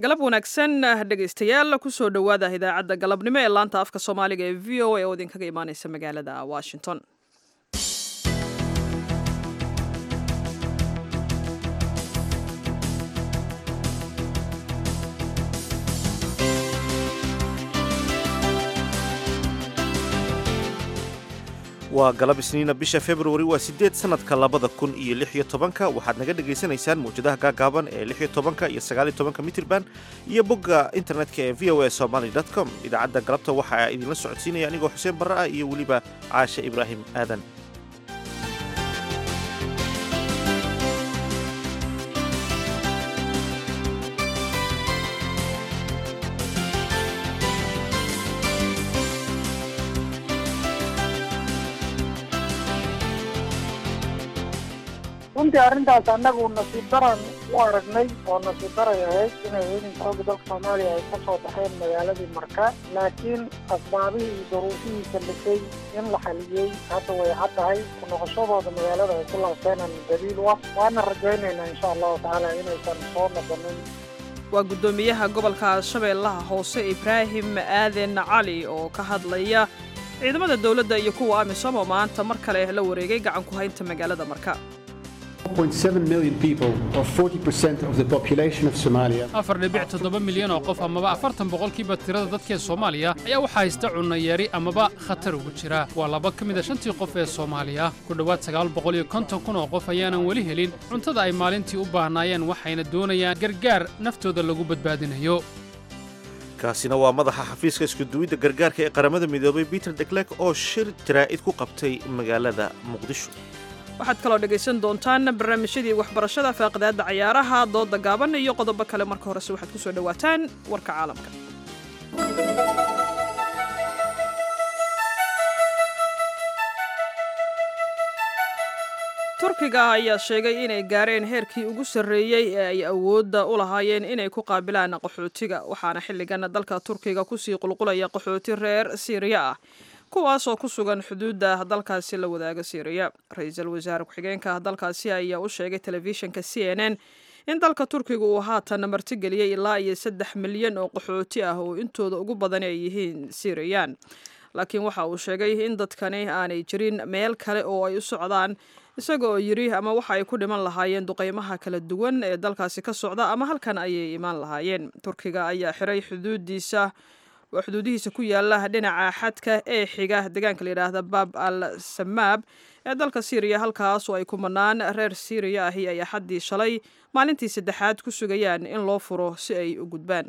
galab wanaagsan dhegaystayaal kusoo dhowaada idaacadda galabnimo ee laanta afka soomaaliga ee v o a oo idinkaga imaaneysa magaalada washington waa galab isniina bisha februari waa siddeed sannadka labada kun iyo lix iyo tobanka waxaad naga dhagaysanaysaan mawjadaha gaagaaban ee lix iyo tobanka iyo sagaal iyo tobanka mitirban iyo bogga internetka ee v o a somaly com idaacadda galabta waxaa idinla socodsiinaya anigoo xuseen barre ah iyo weliba caashe ibraahim aadan runtii arrintaas annagu nasiib daran u aragnay oo nasiib daray ahayd inay ciidanka xoogga dalka soomaaliya ay ka soo baxeen magaaladii marka laakiin asbaabihii iyo duruufihii kalifay in la xaliyey hadda way cad tahay ku noqoshadooda magaalada ay ku laabteenan daliil u ah waana rajaynaynaa insha allahu tacaala inaysan soo noqonin waa guddoomiyaha gobolka shabeellaha hoose ibraahim aaden cali oo ka hadlaya ciidamada dowladda iyo kuwa amisom oo maanta mar kale la wareegay gacan ku haynta magaalada marka afar dhibic toddoba milyan oo qof amaba afartan boqolkiiba tirada dadkee soomaaliya ayaa waxaa haysta cunnayeeri amaba khatar ugu jira waa laba ka mid a shantii qof ee soomaaliya ku dhowaad sagaal boqol iyo konton kun oo qof ayaanan weli helin cuntada ay maalintii u baahnaayeen waxayna doonayaan gargaar naftooda lagu badbaadinayo kaasina waa madaxa xafiiska iskuduwidda gargaarka ee qaramada midoobay peter deklek oo shir jaraa'id ku qabtay magaalada muqdisho waxaad kaloo dhegaysan doontaan barnaamijyadii waxbarashada faaqidaadda cayaaraha dooda gaaban iyo qodobo kale marka horese waxaad ku soo dhowaataan warka caalamka turkiga ayaa sheegay inay gaareen heerkii ugu sarreeyey ee ay awoodda u lahaayeen inay ku qaabilaan qaxootiga waxaana xilligan dalka turkiga kusii qulqulaya qaxooti reer siiriya ah kuwaasoo ku sugan xuduudda dalkaasi la wadaaga siiriya ra-iisul wasaare ku-xigeenka dalkaasi ayaa u sheegay telefishinka c n n in dalka turkiga uu haatan martigeliyey ilaa iyo saddex milyan oo qaxooti ah oo intooda ugu badan ay yihiin siiriyaan laakiin waxa uu sheegay in dadkani aanay jirin meel kale oo ay u socdaan isaga oo yidhi ama waxa ay ku dhiman lahaayeen duqeymaha kala duwan ee dalkaasi ka socda ama halkan ayay imaan lahaayeen turkiga ayaa xiray xuduudiisa oo xuduudihiisa ku yaala dhinaca xadka ee xiga deegaanka la yidhaahda baab al samaab ee dalka siiriya halkaasoo ay kumanaan reer siiriya ahi ay axaddii shalay maalintii saddexaad ku sugayaan in loo furo si ay u gudbaan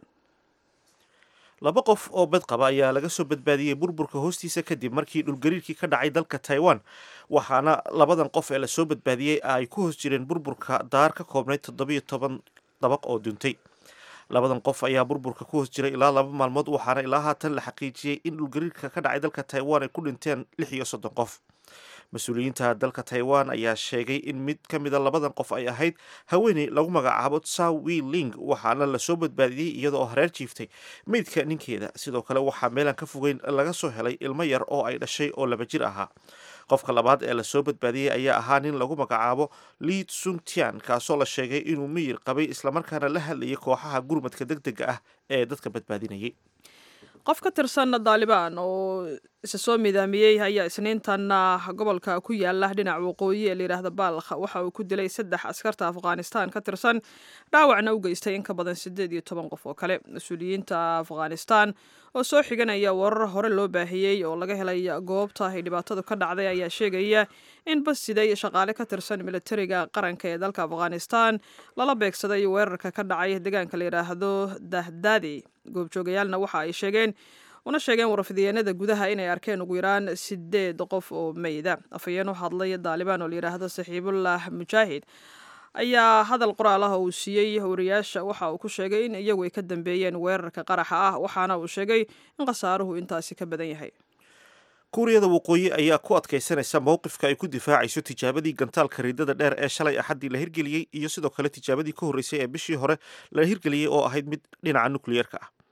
laba qof oo bad qaba ayaa laga soo badbaadiyey burburka hoostiisa kadib markii dhulgariirkii ka dhacay dalka taiwan waxaana labadan qof ee lasoo badbaadiyey ay ku hoos jireen burburka daar ka koobnayd toddobiyo toban dabaq oo duntay labadan qof ayaa burburka ku hoos jiray ilaa laba maalmood waxaana ilaa haatan la xaqiijiyey in dhulgariirka ka dhacay dalka taiwan ay ku dhinteen lix iyo soddon qof mas-uuliyiinta dalka taiwan ayaa sheegay in mid ka mida labadan qof ay ahayd haweeney lagu magacaabo tsaw wi ling waxaana lasoo badbaadiyey iyada oo hareer jiiftay meydka ninkeeda sidoo kale waxaa meelaan ka fogeyn laga soo helay ilmo yar oo ay dhashay oo laba jir ahaa qofka labaad ee lasoo badbaadiyey ayaa ahaa nin lagu magacaabo li sungtian kaasoo la sheegay inuu miyir qabay islamarkaana la hadlayay kooxaha gurmadka deg dega ah ee dadka badbaadinayay qof ka tirsan daalibaan oo isa soo midaamiyey ayaa isniintan gobolka ku yaala dhinaca waqooyi ee layidhaahda baalkh waxa uu ku dilay saddex askarta afghanistan ka tirsan dhaawacna u geystay in ka badan siddeed iyo toban qof oo kale mas-uuliyiinta afghanistan oo soo xiganaya warar hore loo baahiyey oo laga helay goobta ay dhibaatadu ka dhacday ayaa sheegaya in bas siday shaqaale ka tirsan militariga qaranka ee dalka afghanistan lala beegsaday weerarka ka dhacay deegaanka la yidhaahdo dahdaadi goobjoogayaalna waxa ay sheegeen una sheegeen warfidiyeenada gudaha inay arkeen ugu yaraan sideed qof oo meyda afhayeen u hadlay daalibaan oo layidhaahdo saxiibullah mujaahid ayaa hadal qoraal ah uu siiyey wariyaasha waxa uu ku sheegay in iyagu ay ka dambeeyeen weerarka qaraxa ah waxaana uu sheegay in khasaaruhu intaasi ka badan yahay kuuriyada waqooyi ayaa ku adkaysanaysa mowqifka ay ku difaacayso tijaabadii gantaalka riidada dheer ee shalay axaddii la hirgeliyey iyo sidoo kale tijaabadii ka horreysay ee bishii hore la hirgeliyey oo ahayd mid dhinaca nukliyeerka ah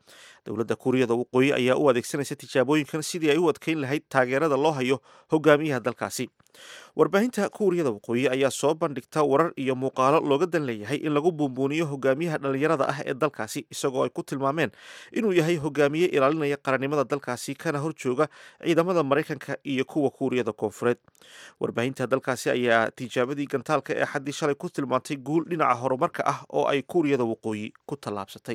dowladda kuuriyada waqooyi ayaa u adeegsanaysa tijaabooyinkan sidii ay u adkeyn lahayd taageerada loo hayo hogaamiyaha dalkaasi warbaahinta kuuriyada waqooyi ayaa soo bandhigta warar iyo muuqaalo looga dan leeyahay in lagu buunbuuniyo hogaamiyaha dhallinyarada ah ee dalkaasi isagoo ay ku tilmaameen inuu yahay hogaamiye ilaalinaya qarannimada dalkaasi kana horjooga ciidamada maraykanka iyo kuwa kuuriyada koonfureed warbaahinta dalkaasi ayaa tijaabadii gantaalka ee xaddii shalay ku tilmaantay guul dhinaca horumarka ah oo ay kuuriyada waqooyi ku tallaabsatay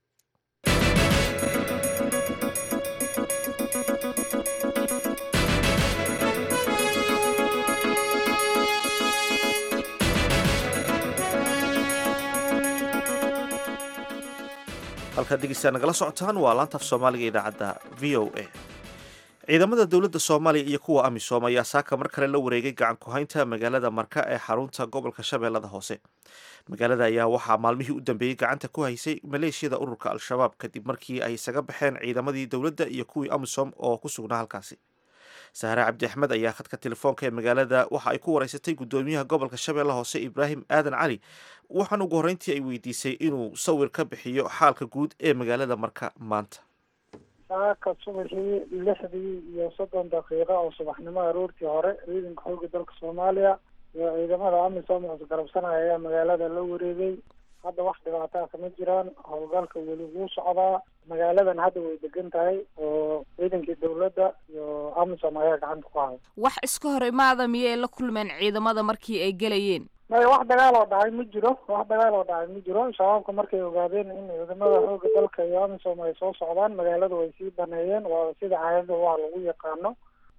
halkaad dhegeysaa nagala socotaan waa laantaf soomaaliga idaacadda v o a ciidamada dowladda soomaaliya iyo kuwa amisom ayaa saaka mar kale la wareegay gacan ku-haynta magaalada marka ee xarunta gobolka shabeellada hoose magaalada ayaa waxaa maalmihii u dambeeyey gacanta ku haysay maleeshiyada ururka al-shabaab kadib markii ay isaga baxeen ciidamadii dowladda iyo kuwii amisom oo ku sugnaa halkaasi sahre cabdi axmed ayaa khadka telefoonka ee magaalada waxa ay ku wareysatay guddoomiyaha gobolka shabeelle hoose ibraahim aadan cali waxaan ugu horreyntii ay weydiisay inuu sawir ka bixiyo xaalka guud ee magaalada marka maanta saaka subaxii lixdii iyo soddon daqiiqo oo subaxnimo aroortii hore ciidanka xooga dalka soomaaliya iyo ciidamada amisom isgarabsanaya ayaa magaalada la wareegay hadda wax dhibaataa kama jiraan howlgalka weli wuu socdaa magaaladan hadda way degan tahay oo ciidankii dowladda iyo amisom ayaa gacanta ku haya wax iska hor imaada miyay la kulmeen ciidamada markii ay gelayeen maya wax dagaal oo dhacay ma jiro wax dagaal oo dhacay ma jiro shabaabka markay ogaadeen in ciidamada xooga dalka iyo amisom ay soo socdaan magaalada way sii baneeyeen waa sida caadada waa lagu yaqaano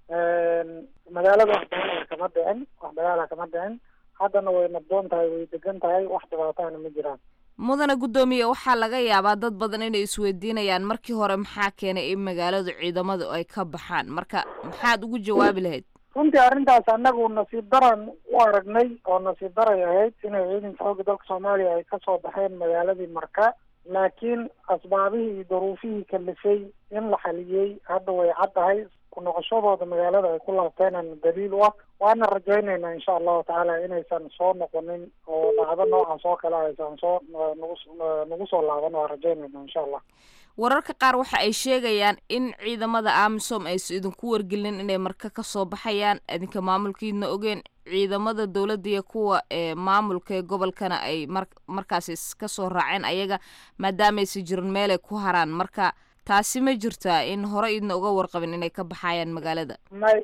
magaalada wax dagaala kama dhicin wax dagaala kama dhicin haddana way nabdoon tahay way degan tahay wax dhibaatahana ma jiraan mudane guddoomiye waxaa laga yaabaa dad badan inay isweydiinayaan markii hore maxaa keenay in magaaladu ciidamadu ay ka baxaan marka maxaad ugu jawaabi lahayd runtii arrintaas annagu nasiib daran u aragnay oo nasiib daray ahayd inay ciidanka xooga dalka soomaaliya ay kasoo baxeen magaaladii marka laakiin asbaabihii iyo duruufihii kalifay in la xaliyey hadda way caddahay ku noqoshadooda magaalada ay ku laabteenan daliil u ah waana rajaynaynaa insha allahu tacaala inaysan soo noqonin oo dhacdo noocaas oo kale aysan soo nagu nagu soo laaban waa rajaynayna insha allah wararka qaar waxa ay sheegayaan in ciidamada amisom aysa idinku wargelin inay marka kasoo baxayaan idinka maamulkiidna ogeen ciidamada dowladda iyo kuwa ee maamulka ee gobolkana ay mar markaasi kasoo raaceen ayaga maadaamaysa jirin meelay ku haraan marka taasi ma jirtaa in hore idna uga warqabin inay ka baxayaan magaalada may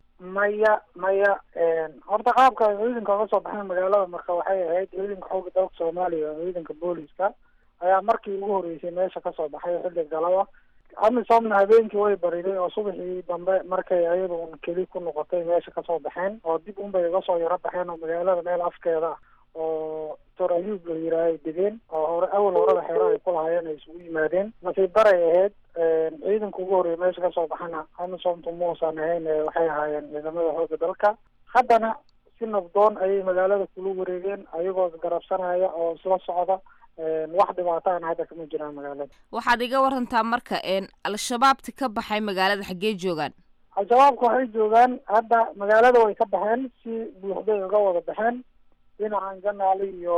maya maya horta qaabka ay ciidanka uga soo baxeen magaalada marka waxay ahayd ciidanka xooga dalka soomaaliya oo ciidanka booliska ayaa markii ugu horreysay meesha kasoo baxay xilli galaba amisomna habeenkii way bariday oo subaxii dambe markay ayadu un keli ku noqotay meesha kasoo baxeen oo dib unbay uga soo yaro baxeen oo magaalada meel afkeeda ah oo tor ayuub la yiraah ay degeen oo hore awal horada xeero ay ku lahaayeen ay isugu yimaadeen nasiib daray ahayd ciidanka ugu horreeya meesha kasoo baxana amisomtu muusan ahayn waxay ahaayeen ciidamada xooga dalka haddana si nabdoon ayay magaalada kula wareegeen ayagoo isgarabsanaya oo isla socda wax dhibaataana hadda kama jiraan magaalada waxaad iga warantaa marka al-shabaabti ka baxay magaalada xaggee joogaan al-shabaabka waxay joogaan hadda magaalada way ka baxeen si buuxday uga wada baxeen dhinacan janaali iyo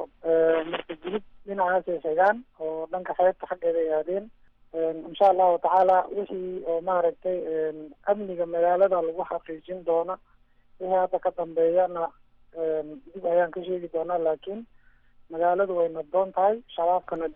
marka gulub dhinacaasay xigaan oo dhanka xeebta xaggeeda ay aadeen insha allahu tacaala wixii oo maaragtay amniga magaalada lagu xaqiijin doona wixii hadda ka dambeeyana dib ayaan ka sheegi doonaa laakiin magaaladu way nabdoon tahay shabaabkana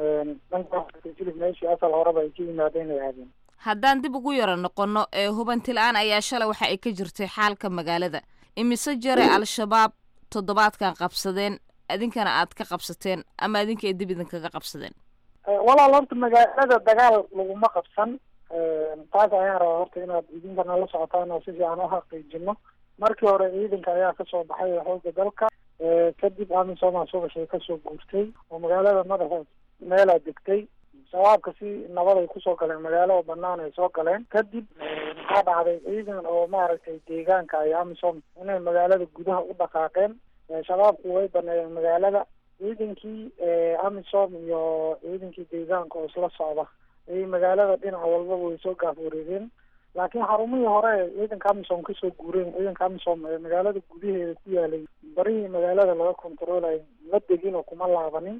dhankasilib meeshii asal horeba ay ka yimaadeen ay aadeen haddaan dib ugu yaro noqono ee hubanti la-aan ayaa shalay waxa ay ka jirtay xaalka magaalada imise jare al-shabaab toddobaadkan qabsadeen idinkana aad ka qabsateen ama idinka ay dib idinkaga qabsadeen walaal horta magaalada dagaal laguma qabsan taas ayaan rabaa horta inaad idinkana la socotaan oo si fiican u xaqiijino markii hore ciidanka ayaa kasoo baxay xooga dalka kadib amisoma subaxii kasoo guurtay oo magaalada madaxeed meelaa degtay shabaabka si nabad ay kusoo galeen magaalo oo banaan ay soo galeen kadib maxaa dhacday ciidan oo maaragtay deegaanka ay amisom inay magaalada gudaha u dhaqaaqeen shabaabku way baneeyeen magaalada ciidankii amisom iyo ciidankii deegaanka oo isla socda ayay magaalada dhinac walbaba way soo gaaf wareegeen laakiin xarumihii hore ee ciidanka amisom kasoo guureen ciidanka amisom ee magaalada gudaheeda ku yaalay barihii magaalada laga controlay ma degin oo kuma laabanin ciidanka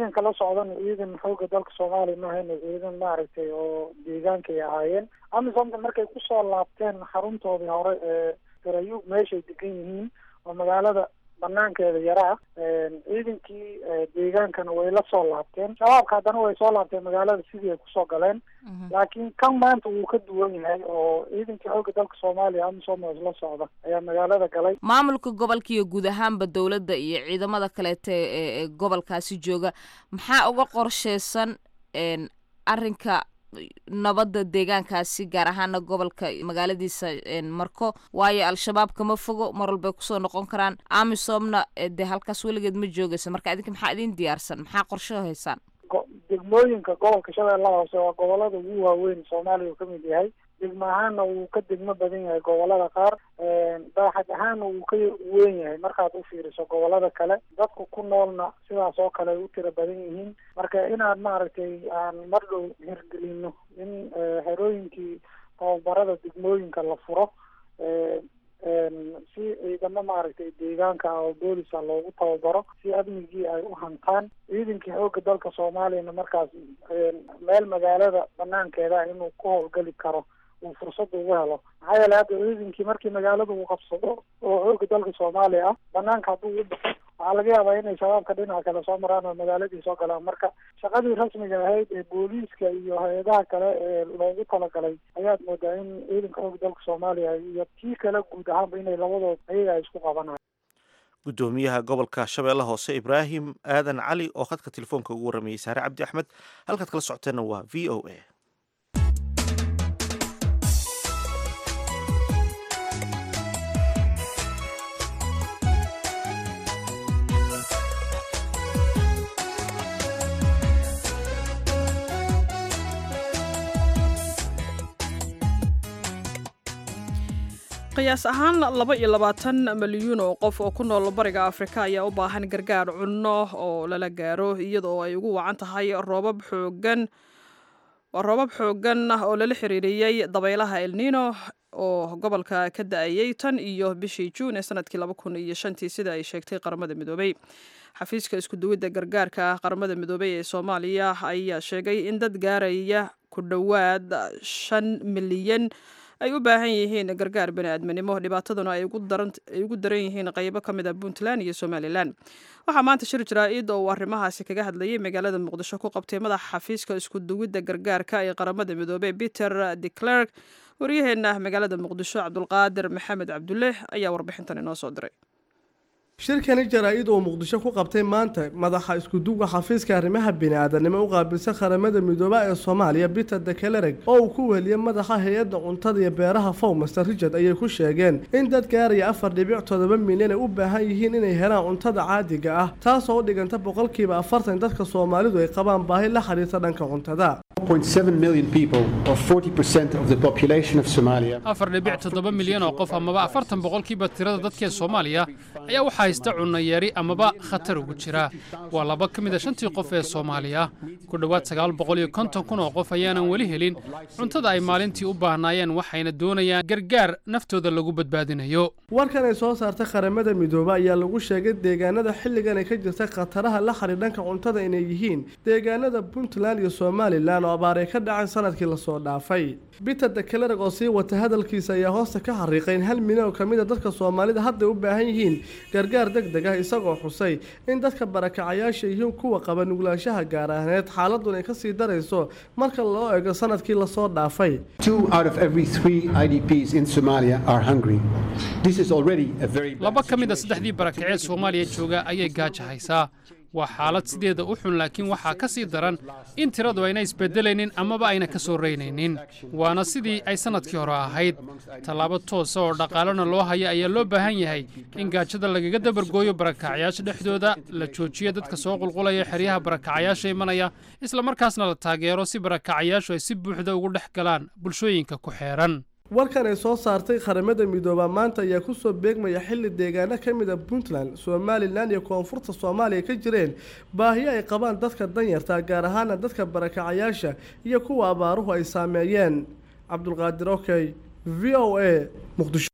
ciidanka la socdana ciidan xooga dalka soomaaliya mahayna ciidan maaragtay oo deegaankay ahaayeen amisomta markay kusoo laabteen xaruntoodii hore ee garayuug meeshay degan yihiin oo magaalada banaankeeda yaraa ciidankii deegaankana way la soo laabteen shabaabka haddana way soo laabteen magaalada sidii ay kusoo galeen laakiin kan maanta wuu ka duwan yahay oo ciidankii xooga dalka soomaaliya amisom oo isla socda ayaa magaalada galay maamulka gobolka iyo guud ahaanba dowladda iyo ciidamada kaleete ee gobolkaasi jooga maxaa uga qorsheysan arrinka nabadda deegaankaasi gaar ahaana gobolka magaaladiisa marko waayo al-shabaab kama fogo mar walbay kusoo noqon karaan amisomna dee halkaas weligeed ma joogaysa marka idinka maxaa idin diyaarsan maxaa qorsho haysaan degmooyinka gobolka shabeellaha hoose waa gobolada ugu waaweyn soomaaliya uu kamid yahay degmo ahaana wuu ka degmo badan yahay gobolada qaar baaxad ahaana wuu ka weyn yahay markaad u fiiriso gobolada kale dadku ku noolna sidaas oo kale ay u tira badan yihiin marka inaad maaragtay aan mar dhow hirgelino in xerooyinkii tababarada degmooyinka la furo si ciidamo maaragtay deegaanka ah oo boolisa loogu tababaro si amnigii ay u hantaan ciidankii xooga dalka soomaaliyana markaas meel magaalada banaankeeda inuu ku howlgeli karo uu fursada ugu helo maxaa yeelay hadda ciidankii markii magaalada uu qabsado oo xooga dalka soomaaliya ah banaanka hadduu u baxo waxaa laga yaabaa inay shabaabka dhinaca kale soo maraan oo magaaladii soo galaan marka shaqadii rasmiga ahayd ee booliiska iyo hay-adaha kale ee loogu talagalay ayaad moodaa in ciidanka xooga dalka soomaaliya iyo kii kale guud ahaanba inay labadood ayaga ay isku qabanayo gudoomiyaha gobolka shabeelle hoose ibraahim aadan cali oo khadka telefoonka ugu warramayey saare cabdi axmed halkaad kala socoteenna waa v o a qiyaas ahaan laba iyo labaatan milyuun oo qof oo ku nool bariga afrika ayaa u baahan gargaar cunno oo lala gaaro iyadoo ay ugu wacan tahay roobab xoogan roobab xoogan oo lala xiriiriyey dabaylaha elnino oo gobolka ka da-ayey tan iyo bishii juun ee sanadkii laba kun iyo shantii sida ay sheegtay qaramada midoobey xafiiska iskuduwidda gargaarka qaramada midoobey ee soomaaliya ayaa sheegay in dad gaaraya ku dhowaad shan milyan ay u baahan yihiin gargaar bani-aadminimo dhibaataduna ay ugu daran yihiin qaybo ka mid a puntland iyo somalilan waxaa maanta shir jaraa-id oo uu arrimahaasi kaga hadlayay magaalada muqdisho ku qabtay madaxa xafiiska isku duwidda gargaarka ee qaramada midoobey peter de clerk waryaheena magaalada muqdisho cabdulqaadir maxamed cabdulle ayaa warbixintan inoo soo diray shirkani jaraa-id uu muqdisho ku qabtay maanta madaxa iskuduga xafiiska arrimaha bini-aadanimo u qaabilsan qaramada midooba ee soomaaliya peter dekelereg oo uu ku weliyey madaxa hay-adda cuntada iyo beeraha fow master richard ayay ku sheegeen in dad gaaraya afar dhibic toddoba milyan ay u baahan yihiin inay helaan cuntada caadiga ah taasoo u dhiganta boqolkiiba afartan dadka soomaalidu ay qabaan baahi la xiriirta dhanka cuntada afar dhibic toddoba milyan oo qof amaba afartan boqolkiiba tirada dadkee soomaaliya ayaa waxaa haysta cunno yari amaba khatar ugu jira waa laba ka mid a shantii qof ee soomaaliya ku dhowaad sagaal boqol iyo konton kun oo qof ayaanan weli helin cuntada ay maalintii u baahnaayeen waxayna doonayaan gargaar naftooda lagu badbaadinayo warkan ay soo saartay qaramada midoobe ayaa lagu sheegay deegaanada xilligan ay ka jirta khataraha la xidhiir dhanka cuntada inay yihiin deegaanada puntland iyo somalilan oo abaar ay ka dhaceen sanadkii lasoo dhaafay peter dekelereg oo sii wata hadalkiisa ayaa hoosta ka xariiqay in hal milyan oo ka mid a dadka soomaalida hadday u baahan yihiin gargaar deg deg ah isagoo xusay in dadka barakacayaasha yihiin kuwa qaba nuglaanshaha gaar ahneed xaaladun ay ka sii darayso marka loo eego sanadkii lasoo dhaafay laba ka mid a saddexdii barakacee soomaaliya jooga ayay gaaja haysaa waa xaalad sideeda u xun laakiin waxaa ka sii daran in tiradu ayna isbedelaynin amaba ayna ka soo reynaynin waana sidii ay sannadkii hore ahayd tallaabo toosa oo dhaqaalena loo haya ayaa loo baahan yahay in gaajada lagaga dabargooyo barakacyaasha dhexdooda la joojiyo dadka soo qulqulaya xeryaha barakacayaasha imanaya islamarkaasna la taageero si barakacayaashu ay si buuxda ugu dhex galaan bulshooyinka ku xeeran warkan ay soo saartay qaramada midooba maanta ayaa kusoo beegmaya xilli deegaano ka mid a puntland somalilan iyo koonfurta soomaaliya ka jireen baahiyo ay qabaan dadka danyarta gaar ahaana dadka barakacayaasha iyo kuwa abaaruhu ay saameeyeen cabdulqaadir okey v o a muqdisho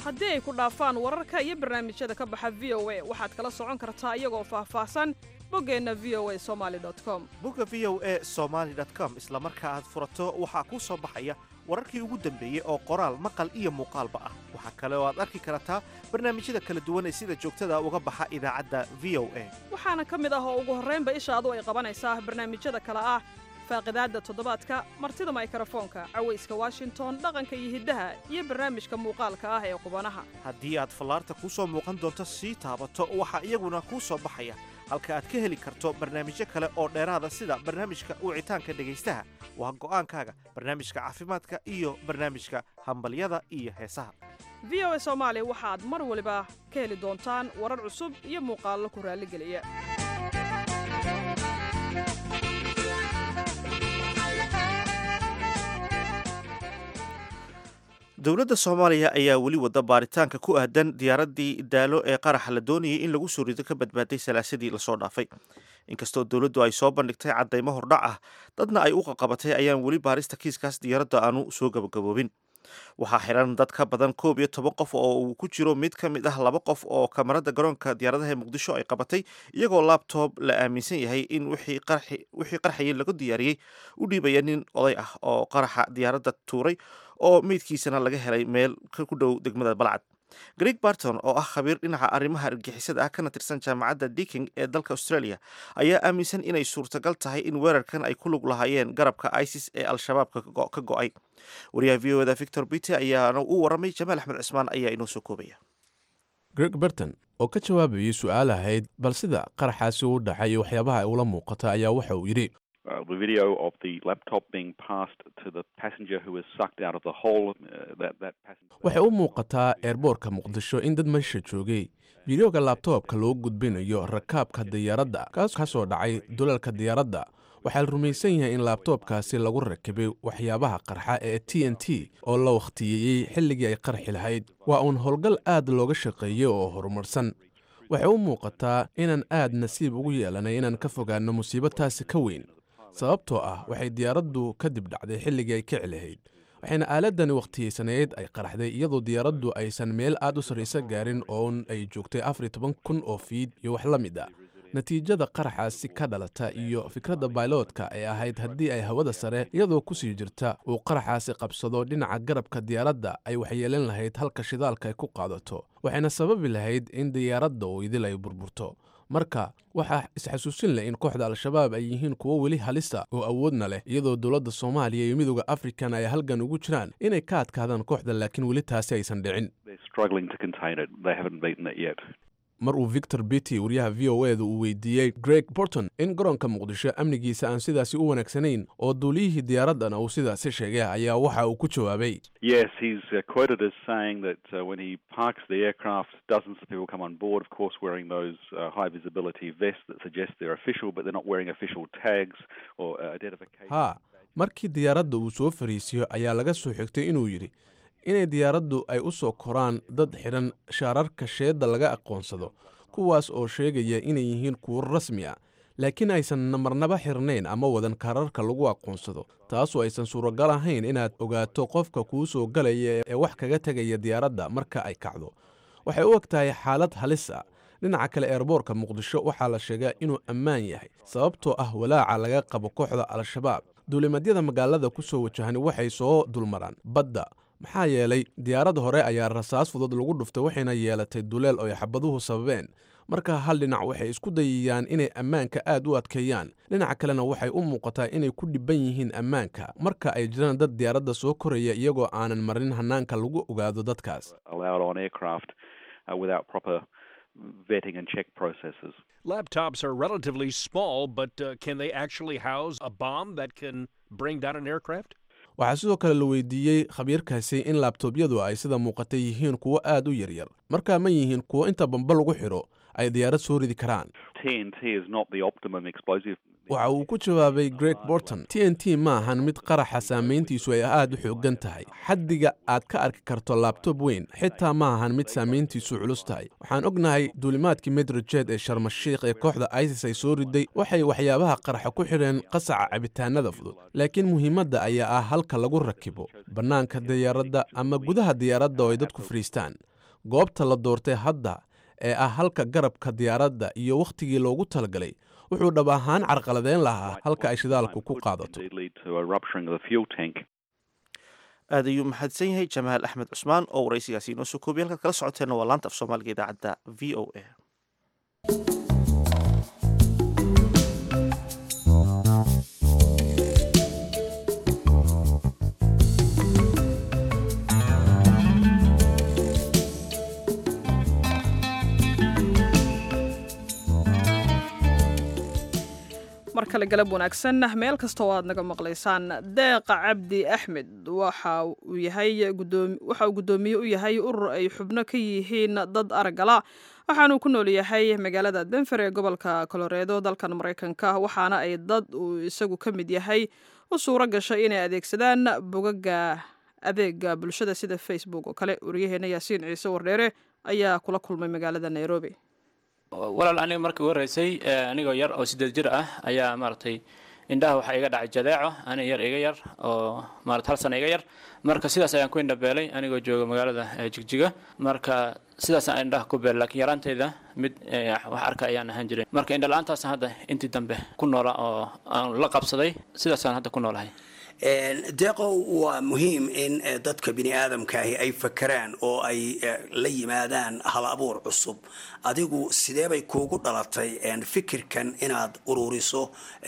haddii ay ku dhaafaan wararka iyo barnaamijyada ka baxa v o a waxaad kala socon kartaa iyagoo faahfaahsan boggeenna v o a somaali com bogga v o a somaali com isla marka aad furato waxaa kuu soo baxaya wararkii ugu dambeeyey oo qoraal maqal iyo muuqaalba ah waxaa kale oo aad arki kartaa barnaamijyada kala duwan ee sida joogtada uga baxa idaacadda v o a waxaana ka mid ah oo ugu horraynba ishaadu ay qabanaysaa barnaamijyada kale ah faaqidaadda toddobaadka martida maykrofoonka cawayska washington dhaqanka iyo hiddaha iyo barnaamijka muuqaalka ah ee qubanaha haddii aad fallaarta kuu soo muuqan doonto sii taabato waxaa iyaguna kuu soo baxaya halka aad ka heli karto barnaamijyo kale oo dheeraada sida barnaamijka wicitaanka dhegaystaha waa go'aankaaga barnaamijka caafimaadka iyo barnaamijka hambalyada iyo heesaha v o a soomaali waxaad mar waliba ka heli doontaan warar cusub iyo muuqaallo ku raalligeliya dowladda soomaaliya ayaa weli wada baaritaanka ku aadan diyaaraddii daalo ee qaraxa la doonayay in lagu soo rido ka badbaaday salaasadii lasoo dhaafay inkastoo dowladdu ay soo bandhigtay caddaymo hordhac ah dadna ay u qaqabatay ayaan weli baarista kiiskaas diyaaradda aanu soo gabagaboobin waxaa xiran dad ka badan koob iyo toban qof oo uu ku jiro mid ka mid ah laba qof oo kamarada garoonka diyaaradaha ee muqdisho ay qabatay iyagoo labtob la aaminsan yahay in wixii qarxayay lagu diyaariyey u dhiibaya nin oday ah oo qaraxa diyaaradda tuuray oo meydkiisana laga helay meel ku dhow degmada balcad greg barton oo ah khabiir dhinaca arrimaha argixisada ah kana tirsan jaamacadda diking ee dalka australia ayaa aaminsan inay suurtagal tahay in weerarkan ay ku lug lahaayeen garabka isis ee al-shabaab ka go'ay wariyaha v o da victor bite ayaana u warramay jamaal axmed cismaan ayaa inoo soo koobaya greg barton oo ka jawaabayay su-aal ahayd bal sida qaraxaasi u dhacay iyo waxyaabaha ay ula muuqata ayaa waxa uu yidhi Uh, the video of the laptop being passed to the passenger who was sucked out of the hole. Uh, that that passenger. waxay u muuqataa eerboorka muqdisho in dad meesha joogay fideoga laabtoobka loo gudbinayo rakaabka diyaaradda kaas ka soo dhacay dulalka diyaaradda waxaa la rumaysan yahay in laabtoobkaasi lagu rakibay waxyaabaha qarxa ee t n t oo la wakhtiyeeyey xilligii ay qarxi lahayd waa uun howlgal aad looga shaqeeyey oo horumarsan waxay u muuqataa inaan aad nasiib ugu yeelanay inaan ka fogaanno musiibo taasi ka weyn sababtoo ah waxay diyaaraddu kadib dhacday xilligii ay kici lahayd waxayna aaladani wakhtiyeysaneyd ay qaraxday iyadoo diyaaraddu aysan meel aad u sarraysa gaarin oon ay joogtay afar iyo toban kun oo fiid iyo wax la mid a natiijada qaraxaasi ka dhalata iyo fikradda bailoodka ee ahayd haddii ay hawada sare iyadoo ku sii jirta uu qaraxaasi qabsado dhinaca garabka diyaaradda ay waxyeelan lahayd halka shidaalka ay ku qaadato waxayna sababi lahayd in diyaaradda uu idil ay burburto marka waxaa isxasuusin leh in kooxda al-shabaab ay yihiin kuwo weli halisa oo awoodna leh iyadoo dowladda soomaaliya iyo midooda afrikan ay halgan ugu jiraan inay ka adkaadaan kooxda laakiin weli taasi aysan dhicin They're struggling to contain it. They haven't beaten it yet. mar uu victor bitty wariyaha v o e da uu weydiiyey greg borton in garoonka muqdisho amnigiisa aan sidaasi u wanaagsanayn oo duuliyihii diyaaraddana uu sidaasi sheegay ayaa waxa uu ku jawaabay Yes, he's uh, quoted as saying that uh, when he parks the aircraft, dozens of people come on board, of course, wearing those uh, high visibility vests that suggest they're official, but they're not wearing official tags or uh, identification. haa markii diyaaradda uu soo fariisiyo ayaa laga soo xigtay inuu yidhi inay diyaaraddu ay u soo koraan dad xidhan shaararka sheedda laga aqoonsado kuwaas oo sheegaya inay yihiin kuwo rasmi ah laakiin aysan namarnaba xirnayn ama wadan kaararka lagu aqoonsado taasoo aysan suuragal ahayn inaad ogaato qofka kuu soo galaya ee wax kaga tegaya diyaaradda marka ay kacdo waxay u eg tahay xaalad halis ah dhinaca kale eerboorka muqdisho waxaa la sheegaa inuu ammaan yahay sababtoo ah walaaca laga qabo kooxda al-shabaab duulimadyada magaalada ku soo wajahani waxay soo dulmaraan badda maxaa yeelay diyaarad hore ayaa rasaas fudud lagu dhuftay waxayna yeelatay duleel oo ay xabaduhu sababeen marka hal dhinac waxay isku dayayaan inay ammaanka aad u adkeeyaan dhinaca kalena waxay u muuqataa inay ku dhibban yihiin ammaanka marka ay jiraan dad diyaaradda soo koraya iyagoo aanan marin hanaanka lagu ogaado dadkaas allowed on aircraft uh, without proper vetting and check processes. Laptops are relatively small, but uh, can they actually house a bomb that can bring down an aircraft? waxaa sidoo kale la weydiiyey khabiirkaasi in laabtoobyadu ay sida muuqata yihiin kuwo aad u yaryar markaa ma yihiin kuwo inta bamba lagu xidho ay diyaarad soo ridi karaan TNT is not the optimum explosive. waxa uu ku jawaabay greg borton t n t ma ahan mid qaraxa saamayntiisu ay aad u xooggan tahay xaddiga aad ka arki karto laabtob weyn xitaa ma ahan mid saamayntiisu culus tahay waxaan ognahay duulimaadkii medrojet ee sharmashiikh ee kooxda isis ay soo riday waxay waxyaabaha qaraxa ku xidheen qasaca cabitaanada fudud laakiin muhiimadda ayaa ah halka lagu rakibo bannaanka diyaaradda ama gudaha diyaaradda oo ay dadku fadhiistaan goobta la doortay hadda ee ah halka garabka diyaaradda iyo wakhtigii loogu talagalay wuxuu dhab ahaan carqaladeyn lahaa halka ay shidaalku ku qaadato aad ayuu mahadsan yahay jamaal axmed cusmaan oo waraysigaasi inoo soo koobiyay halkaad kala socoteenna waa laanta af soomaaliga idaacadda v o a mar kale galab wanaagsan meel kasta oo aad naga maqlaysaan deeqa cabdi axmed waxa uu yahay waxa uu guddoomiye u yahay urur ay xubno ka yihiin dad aragala waxaanuu ku nool yahay magaalada denver ee gobolka coloredo dalkan maraykanka waxaana ay dad uu isagu ka mid yahay u suuro gashay inay adeegsadaan bogaga adeega bulshada sida facebook oo kale waryaheena yaasiin ciise wardheere ayaa kula kulmay magaalada nairobi walaal aniga markii ugu horreysay anigoo yar oo siddeed jir ah ayaa maaragtay indhaha waxaa iga dhacay jadeeco aniga yar iga yar oo maarata hal sana iga yar marka sidaas ayaan ku indhabeelay anigoo jooga magaalada jigjiga marka sidaas aan indhaha ku beelay laakiin yaraanteyda mid wax arka ayaan ahaan jiray marka indha la-aantaasaan hadda intii dambe ku noola oo aan la qabsaday sidaasaan hadda ku noolahay deeqow waa muhiim in dadka bini aadamkaahi ay fakeraan oo ay la yimaadaan hal abuur cusub adigu sidee bay kuugu dhalatay fikirkan inaad ururiso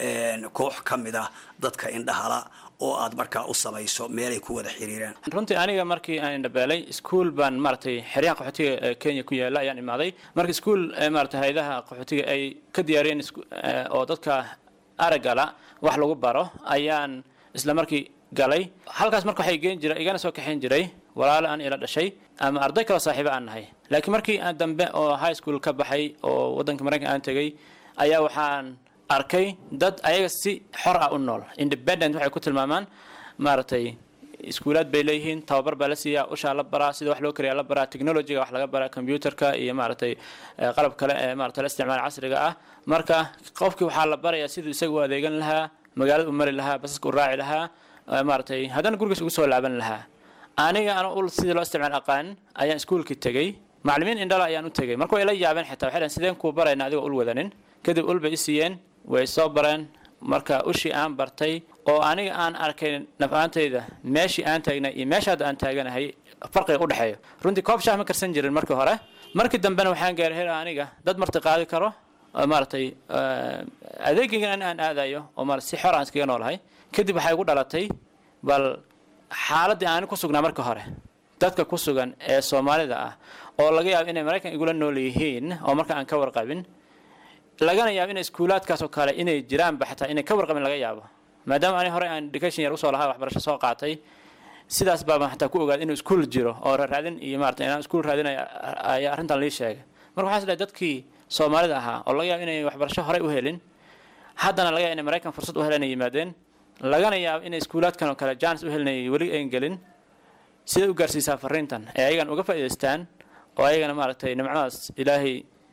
koox ka mid ah dadka indhahala oo aad markaa u samayso meelay ku wada xiriiraan runtii aniga markii aan indhabeelay iskuol baan maaragtay xeryaha qaxootiga kenya ku yaala ayaan imaaday marka iskuol maarata hay-adaha qaxootiga ay ka diyaariyeen oo dadka aragala wax lagu baro ayaan isla markii galay halkaas marka waxay geen jiray igana soo kaxayn jiray walaalo aan ila dhashay ama arday kaloo saaxiibo aan nahay laakiin markii aan dambe oo high school ka baxay oo waddanka maraykan aan tegay ayaa waxaan arkay dad ayaga si xor ah u nool independent waxay ku tilmaamaan maaragtay iskuulaad bay leeyihiin tababar baa la siiyaa ushaa la baraa sida wax loo kariyaa la baraa technologyga wax laga baraa computerka iyo maaragtay qalab kale ee maarata la isticmaal casriga ah marka qofkii waxaa la barayaa siduu isaga u adeegan lahaa magaalada u mari lahaa basaska u raaci lahaa maaragtay haddana gurigiis ugu soo laaban lahaa aniga ana ul sidii loo isticmaal aqaan ayaan iskuulkii tegey macallimiin indhala ayaan u tegey marka way la yaabeen xitaa waxay dhaheen sideen kuu barayna adigoo ul wadanin kadib ul bay i siiyeen way soo bareen marka ushii aan bartay oo aniga aan arkay naf-aantayda meeshii aan taagnay iyo meesha hadda aan taaganahay farqiga u dhexeeyo runtii koob shaah ma karsan jirin markii hore markii dambena waxaan gaaray hel aniga dad marti qaadi karo maaragtay adeegaygan aan aadayo oo ma si xor aan iskaga noolahay kadib waxay igu dhalatay bal xaaladdii aani ku sugnaa marka hore dadka ku sugan ee soomaalida ah oo laga yaabo inay maraykan igula nool yihiin oo marka aan ka warqabin lagana yaabo inay iskuulaadkaas oo kale inay jiraanba xataa inay ka warqabin laga yaabo maadaama ani hore aan education yar usoo lahaa waxbarasho soo qaatay sidaas baabaan xataa ku ogaaday inuu iskuul jiro oo raadin iyo maarata inaan iskuul raadinaya ayaa arrintan lii sheegay marka waxaa is dhahay dadkii soomaalida ahaa oo laga yaabo inay waxbarasho horey u helin haddana laga yaabo inay maraykan fursad u helan ay yimaadeen lagana yaabo inay iskuulaadkan oo kale jaanis u helinay weli ayn gelin siday u gaarsiisaa fariintan ee ayagan uga faa'idaystaan oo ayagana maaragtay nimcadaas ilaahay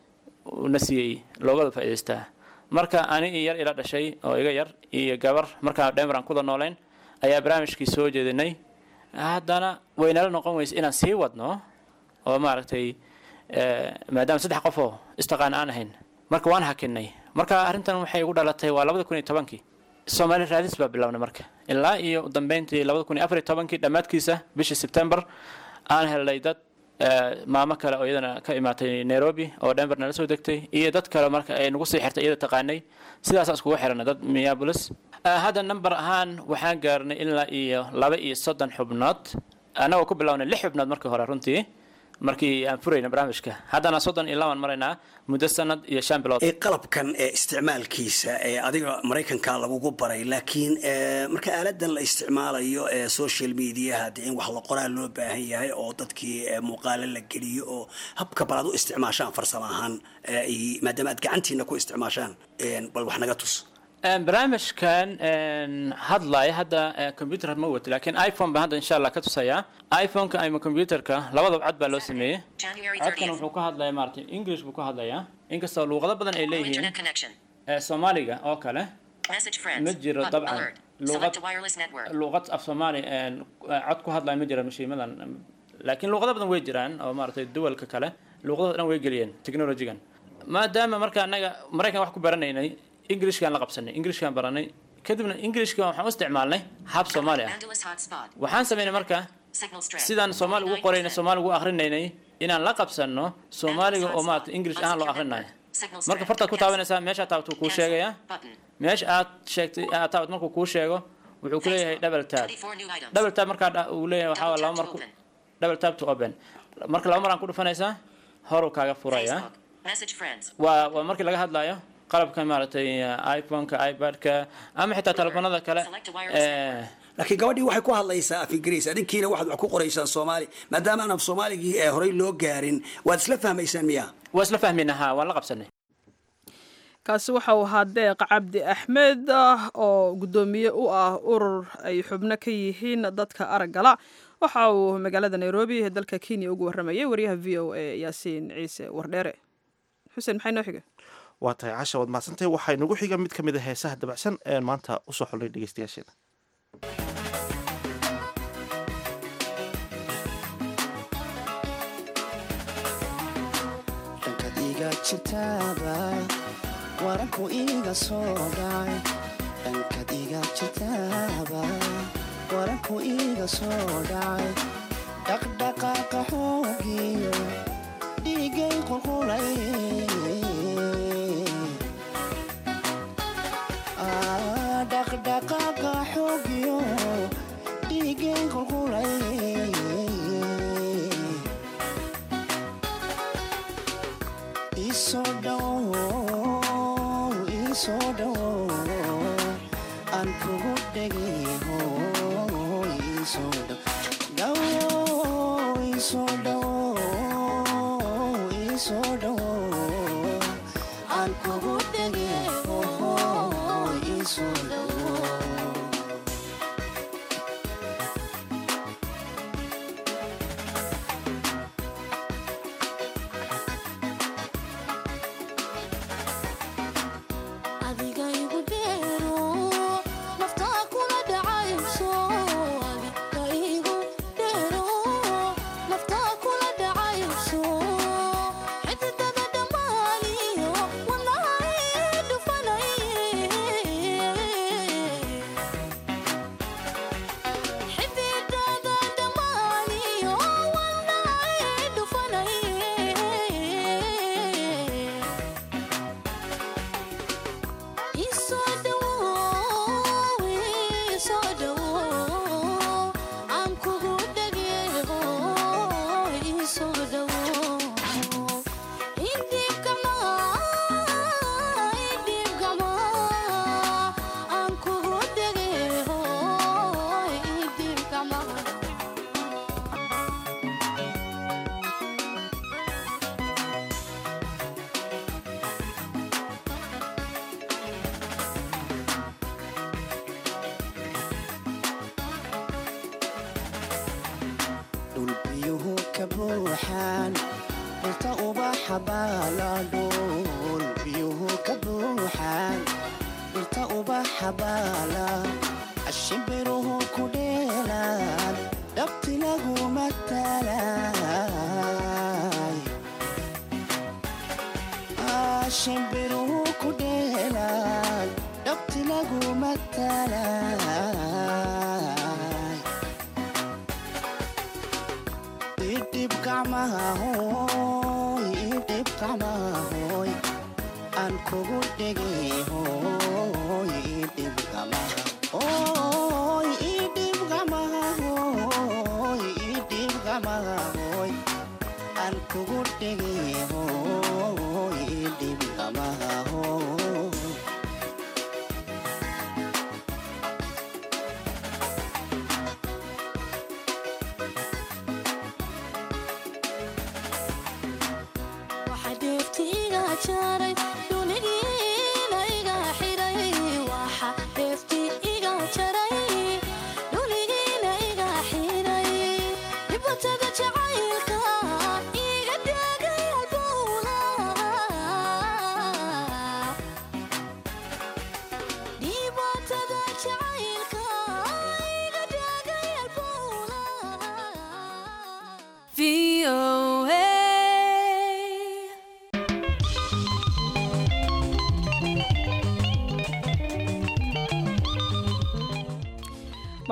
na siiyey loogada faa'idaystaa marka ani iyo yar ila dhashay oo iga yar iyo gabar markaa dhemer aan kuda noolayn ayaa barnaamijkii soo jeedinay haddana waynala noqon weysa inaan sii wadno oo maaragtay maadaama saddex qof oo istaqaan aan ahayn marka waan hakinay marka arrintan waxay igu dhalatay waa labada kun iyo tobankii soomaali raadis baa bilaabnay marka ilaa iyo udambeyntii labada kun iyo afar iyo tobankii dhammaadkiisa bishii sebtembar aan helnay dad maamo kale oo iyadana ka imaatay nairobi oo denver nala soo degtay iyo dad kale marka ay nagu sii xirtay iyada taqaanay sidaasaan iskugu xiranay dad minneapolis hadda number ahaan waxaan gaarnay ilaa iyo laba iyo soddon xubnood annagoo ku bilownay lix xubnood markii hore runtii markii aan furayna barnaamijka haddana soddon iyo labaan maraynaa muddo sanad iyo shan bilood qalabkan ee isticmaalkiisa ee adiga maraykanka lagugu baray laakiin marka aaladan la isticmaalayo ee social mediaha dee in wax la qoraa loo baahan yahay oo dadkii muuqaalo la geliyo oo habka bal aad u isticmaashaan farsamo ahaan maadaama aad gacantiina ku isticmaashaan bal wax naga tus barnaamijkan hadlaya hadda computer ma wato laakiin iphone baan hadda insha allah ka tusayaa iphoneka ama computerka labadaba cod baa loo sameeyey codkan wuxuu ka hadlaya maarata english buu ka hadlayaa inkastoo luuqado badan ay leeyihiin soomaaliga oo kale ma jiro dabcan luuqad luuqad af soomaali cod ku hadlaya ma jiro mashiimadan laakiin luuqado badan way jiraan oo maaragtay duwalka kale luuqadooda dhan way geliyeen technologigan maadaama marka annaga maraykan wax ku baranaynay englishkaan la qabsanay englishkaan baranay kadibna englishka waxaan u isticmaalnay hab soomaali ah waxaan samaynay marka sidaan soomaali ugu qoraynay soomaali ugu akrinaynay inaan la qabsanno soomaaliga oo maarata english ahaan loo akrinayo marka fartaad ku taabanaysaa meeshaa taabat wuu kuu sheegayaa meesha aad sheegtay aad taabat markuu kuu sheego wuxuu ku leeyahay double tab double tab markaa dha- uu leeyahay waxaa waa laba mar ku double tab to open marka laba mar aan ku dhufanaysaa horuu kaaga furaya waa waa markii laga hadlayo qalabka maaragtay iphoneka ipad-ka ama xitaa telefoonada kale ee laakiin gabadhii waxay ku hadlaysaa af ingiriis adinkiina waxaad wax ku qoraysaan soomaali maadaama aan af soomaaligii ee horey loo gaarin waad isla fahmaysaan miya waa isla fahmayna ha waan la qabsanay kaasi waxa uu ahaa deeq cabdi axmed ah oo guddoomiye u ah urur ay xubno ka yihiin dadka araggala waxa uu magaalada nairobi ee dalka kenya ugu waramayay wariyaha v o a yaasiin ciise wardheere xuseen maxay noo xiga waa tahay casha waad mahadsantahay waxaa inagu xiga mid ka mid a heesaha dabacsan ee maanta usoo xulnay dhegeystayaasheena dhankad iga jirtaaba waranku iga soo dhacay dhankad iga jirtaaba waranku iga soo dhacay dhaqdhaqaaqa xoogiyo dhiigay qulqulay Ah, dhaqdhaqaaqa xoogiyo dhiigay qulqulay isoo dhow isoo dhow aan kugu dhegeho isoo dhow dhow isoo dhow isoo dhow aan kugu dhegeho isoo dhow adiga igu dheero naftaa kula dhacayso adiga igu dheero naftaa kula dhacayso xididada dhammaaniyo wanahay dhufanay xididada dhammaaniyo wanahay dhufanay isoo dhawow isoo dhawow aan kugu dhageeho isoo dhawow idhibkama idhibkama aan kugu dhageeho idhibkama dhul biyuhu ka buuxaan dhulta ubaxa baala dhul biyuhu ka buuxaan dhulta ubaxa baala ashimbiruhu ku dheelaan dhabti lagu matalay ashimbiruhu ku dheelaan dhabti lagu matalay idhib gacmaha hooy idhib gacmaha hooy aan kugu dhegay hooy idhib gacmaha hooy idhib gacmaha hooy idhib gacmaha hooy aan kugu dhegay hooy idhib gacmaha hooy waxa dheefti iga jaray dhunigiina iga xiray waxa dheefti iga jaray dhunigiina iga xiray dhibatada jacaylka iga dhagay halbowla dhibatada jacaylka iga dhagay halbowla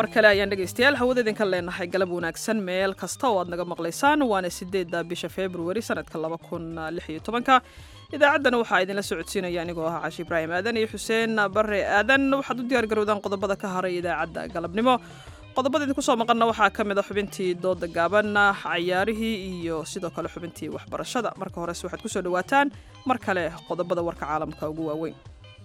mar kale ayaan dhegaystayaal hawada idinka leenahay galab wanaagsan meel kasta oo aad naga maqlaysaan waana sideedda bisha februari sanadka laba kun lix iyo tobanka idaacaddana waxaa idinla socodsiinaya anigoo ah cashi ibraahim aadan iyo xuseen bare aadan waxaad u diyaar garowdaan qodobada ka haray idaacadda galabnimo qodobada idinku soo maqanna waxaa ka mid a xubintii dooda gaaban cayaarihii iyo sidoo kale xubintii waxbarashada marka horese waxaad kusoo dhawaataan mar kale qodobada warka caalamka ugu waaweyn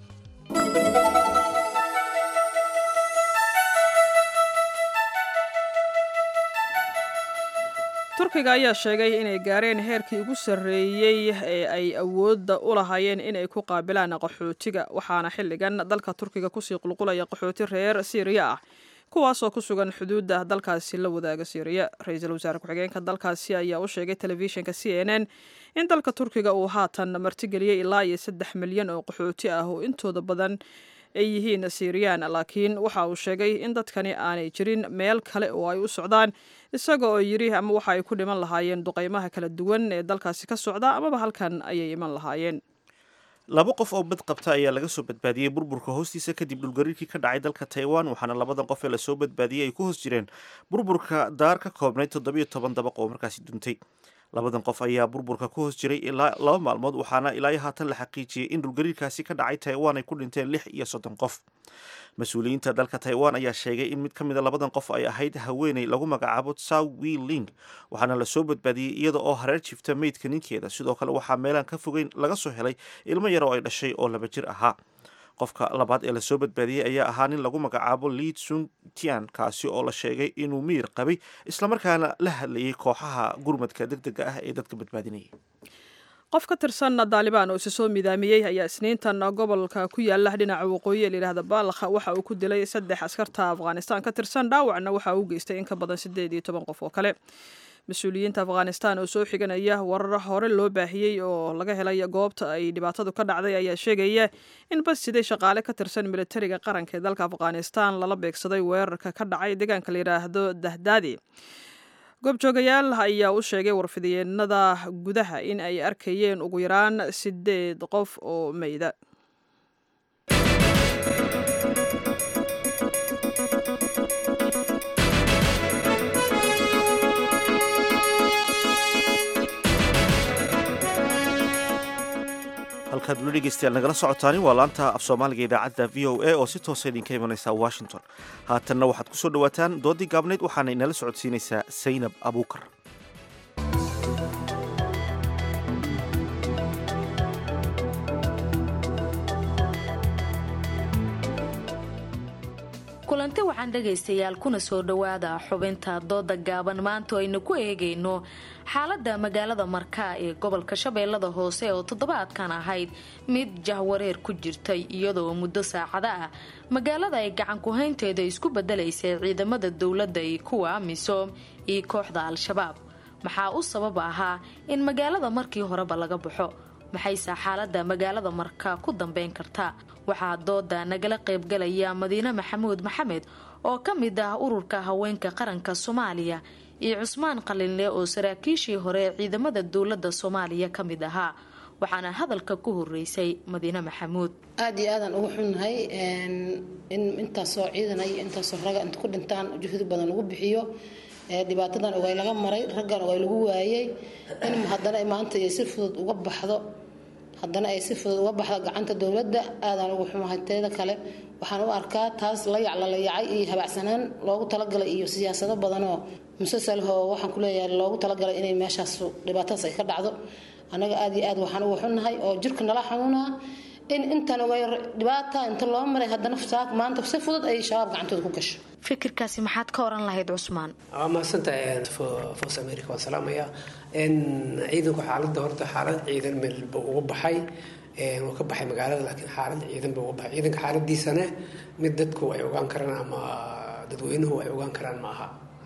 turkiga ayaa sheegay inay gaareen heerkii ugu sarreeyey ee ay awoodda u lahaayeen inay ku qaabilaan qaxootiga waxaana xilligan dalka turkiga kusii qulqulaya qaxooti reer siiriya ah kuwaasoo ku sugan xuduudda dalkaasi la wadaaga siiriya ra-iisul wasaare ku-xigeenka dalkaasi ayaa u sheegay telefishinka c n n in dalka turkiga uu haatan martigeliyey ilaa iyo saddex milyan oo qaxooti ah oo intooda badan ay yihiin siiriyaan laakiin waxa uu sheegay in dadkani aanay jirin meel kale oo ay u socdaan isaga oo yidhi ama waxa ay ku dhiman lahaayeen duqaymaha kala duwan ee dalkaasi ka socda amaba halkan ayay iman lahaayeen laba qof oo bad qabta ayaa laga soo badbaadiyey burburka hoostiisa kadib dhulgariirkii ka dhacay dalka taiwan waxaana labadan qof ee lasoo badbaadiyey ay ku hoos jireen burburka daar ka koobnayd toddobiyo toban dabaq oo markaasi duntay labadan qof ayaa burburka ku hoos jiray ilaa laba maalmood waxaana ilaa iyo haatan la xaqiijiyey in dhulgariirkaasi ka dhacay taiwan ay ku dhinteen lix iyo soddon qof mas-uuliyiinta dalka taiwan ayaa sheegay in mid ka mid a labadan qof ay ahayd haweeney lagu magacaabo tsaw wi ling waxaana lasoo badbaadiyey iyada oo hareer jifta meydka ninkeeda sidoo kale waxaa meelaan ka fogeyn laga soo helay ilmo yar oo ay dhashay oo laba jir ahaa qofka labaad ee lasoo badbaadiyey ayaa ahaa nin lagu magacaabo liid sung tian kaasi oo la sheegay inuu miyir qabay islamarkaana la hadlayay kooxaha gurmadka deg dega ah ee dadka badbaadinayay qof ka tirsan daalibaan oo isa soo midaamiyey ayaa isniintan gobolka ku yaala dhinaca waqooyi ee layidhahda baalakha waxa uu ku dilay saddex askarta afghanistan ka tirsan dhaawacna waxa uu geystay in ka badan siddeed iyo toban qof oo kale mas-uuliyiinta afghanistan oo soo xiganaya warar hore loo baahiyey oo laga helay goobta ay dhibaatadu ka dhacday ayaa sheegaya in bas siday shaqaale ka tirsan militariga qaranka ee dalka afghanistan lala beegsaday weerarka ka dhacay deegaanka la yidhaahdo dahdaadi goobjoogayaal ayaa u sheegay warfidyeennada gudaha in ay arkayeen ugu yaraan sideed qof oo meyda halkaad weli dhegeystayaal nagala socotaani waa laanta af soomaaliga idaacadda v o a oo si toosa idinka imanaysa washington haatanna waxaad ku soo dhawaataan doodii gaabnayd waxaana inala socodsiinaysaa saynab abuukar kulanti waxaan dhegaystayaal kuna soo dhowaada xubinta dooda gaaban maanta aynu ku eegayno xaalada magaalada markaa ee gobolka shabeellada hoose oo toddobaadkan ahayd mid jahwareer ku jirtay iyadoo muddo saacada ah magaalada ay gacan ku-haynteeda isku bedelaysay ciidamada dowladda iyo kuwa amisom iyo kooxda al-shabaab maxaa u sabab ahaa in magaalada markii horeba laga baxo maxayse xaalada magaalada markaa ku dambeyn kartaa waxaa dooda nagala qaybgalaya madiine maxamuud maxamed oo ka mid ah ururka haweenka qaranka soomaaliya iyo cusmaan qalinle oo saraakiishii hore ee ciidamada dowlada soomaaliya ka mid ahaa waxaana hadalka ku horeysay madiine maxamuud aada iyo aadaan ugu xunnahay in intaasoo ciidanay intaasoo raga inta ku dhintaan juhdi badan lagu bixiyo dhibaatadan ogay laga maray raggan ogay lagu waayay in haddana maanta ay si fudud uga baxdo haddana ay si fudud uga baxdo gacanta dowladda aadaan ugu xumahay teeda kale waxaan u arkaa taas la yaclalayacay iyo habacsanaan loogu talagalay iyo siyaasado badanoo musasalhoo waxaan kuleeyahay loogu talagalay inay meeshaas dhibaatadaas ay ka dhacdo annaga aada iyo aad waxaan ugu xunnahay oo jirka nala xanuunaa in intan ogay dhibaata inta loo maray haddana saak maanta si fudud ay shabaab gacantooda ku gasho fikirkaasi maxaad ka oran lahayd cusmaan waa mahadsantahay foos america waan salaamaya ciidanku xaaladda horta xaalad ciidan meelba uga baxay wuu ka baxay magaalada laakiin xaalad ciidan ba uga baxay ciidanka xaaladiisana mid dadku ay ogaan karaan ama dadweynuhu ay ogaan karaan ma aha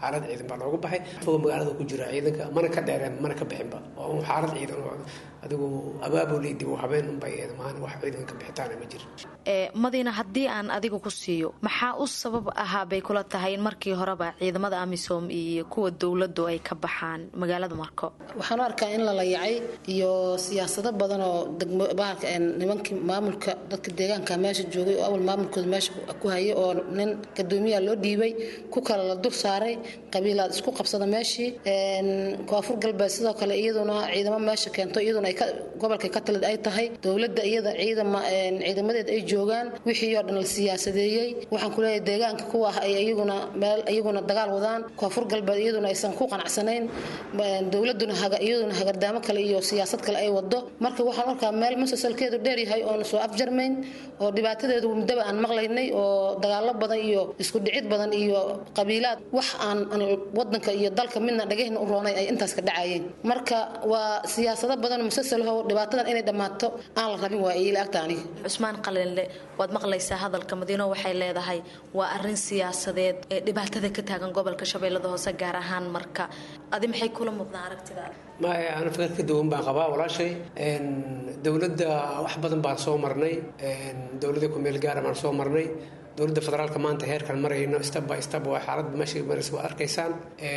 xaalad ciidan baa looga baxay fogo magaalada ku jira ciidanka mana ka dheereen mana ka bixinba oo un xaalad ciidan oo adigu abaabuli dib u habeen unbay eed maana wax ciidan ka bixitaana ma jiro ee madiina haddii aan adiga ku siiyo maxaa u sabab ahaa bay kula tahay in markii horeba ciidamada amisom iyo kuwa dowladdu ay ka baxaan magaalada marko waxaan u arkaa in la layacay iyo siyaasado badan oo degmo bahalka een nimankii maamulka dadka deegaanka meesha joogay oo awal maamulkooda meesha ku hayay oo nin gadoomiyaha loo dhiibay ku kale la dur saaray qabiilaad isku qabsada meeshii een koonfur galbeed sidoo kale iyaduna ciidamo meesha keento iyaduna ay ka gobolka ka talid ay tahay dowladda iyada ciidama een ciidamadeeda ay joogaan wixii oo dhan la siyaasadeeyey waxaan ku leeyahay deegaanka kuwa ah ay iyaguna meel iyaguna dagaal wadaan koonfur galbeed iyaduna aysan ku qanacsanayn een dowladuna haga iyaduna hagardaamo kale iyo siyaasad kale ay wado marka waxaan arkaa meel musalsalkeedu dheer yahay oon soo afjarmayn oo dhibaatadeedu muddaba aan maqlaynay oo dagaalo badan iyo isku dhicid badan iyo qabiilaad wax aan aan wadanka iyo dalka midna dhagahna u roonay ay intaas ka dhacayeen marka waa siyaasado badan oo musalsal ah oo dhibaatadan inay dhammaato aan la rabin waa ila agta aniga cusmaan qalinle waad maqlaysaa hadalka madiino waxay leedahay waa arin siyaasadeed ee dhibaatada ka taagan gobolka shabeellada hoose gaar ahaan marka adi maxay kula muuqdaan aragtidaada ma ana fikir ka duwan baan qabaa walaashay dowladda wax badan baan soo marnay dowladda kumeel gaara baan soo marnay dowladda federaalka maanta heerkan marayno step by step waa xaaladda meesha maraysa waa arkaysaan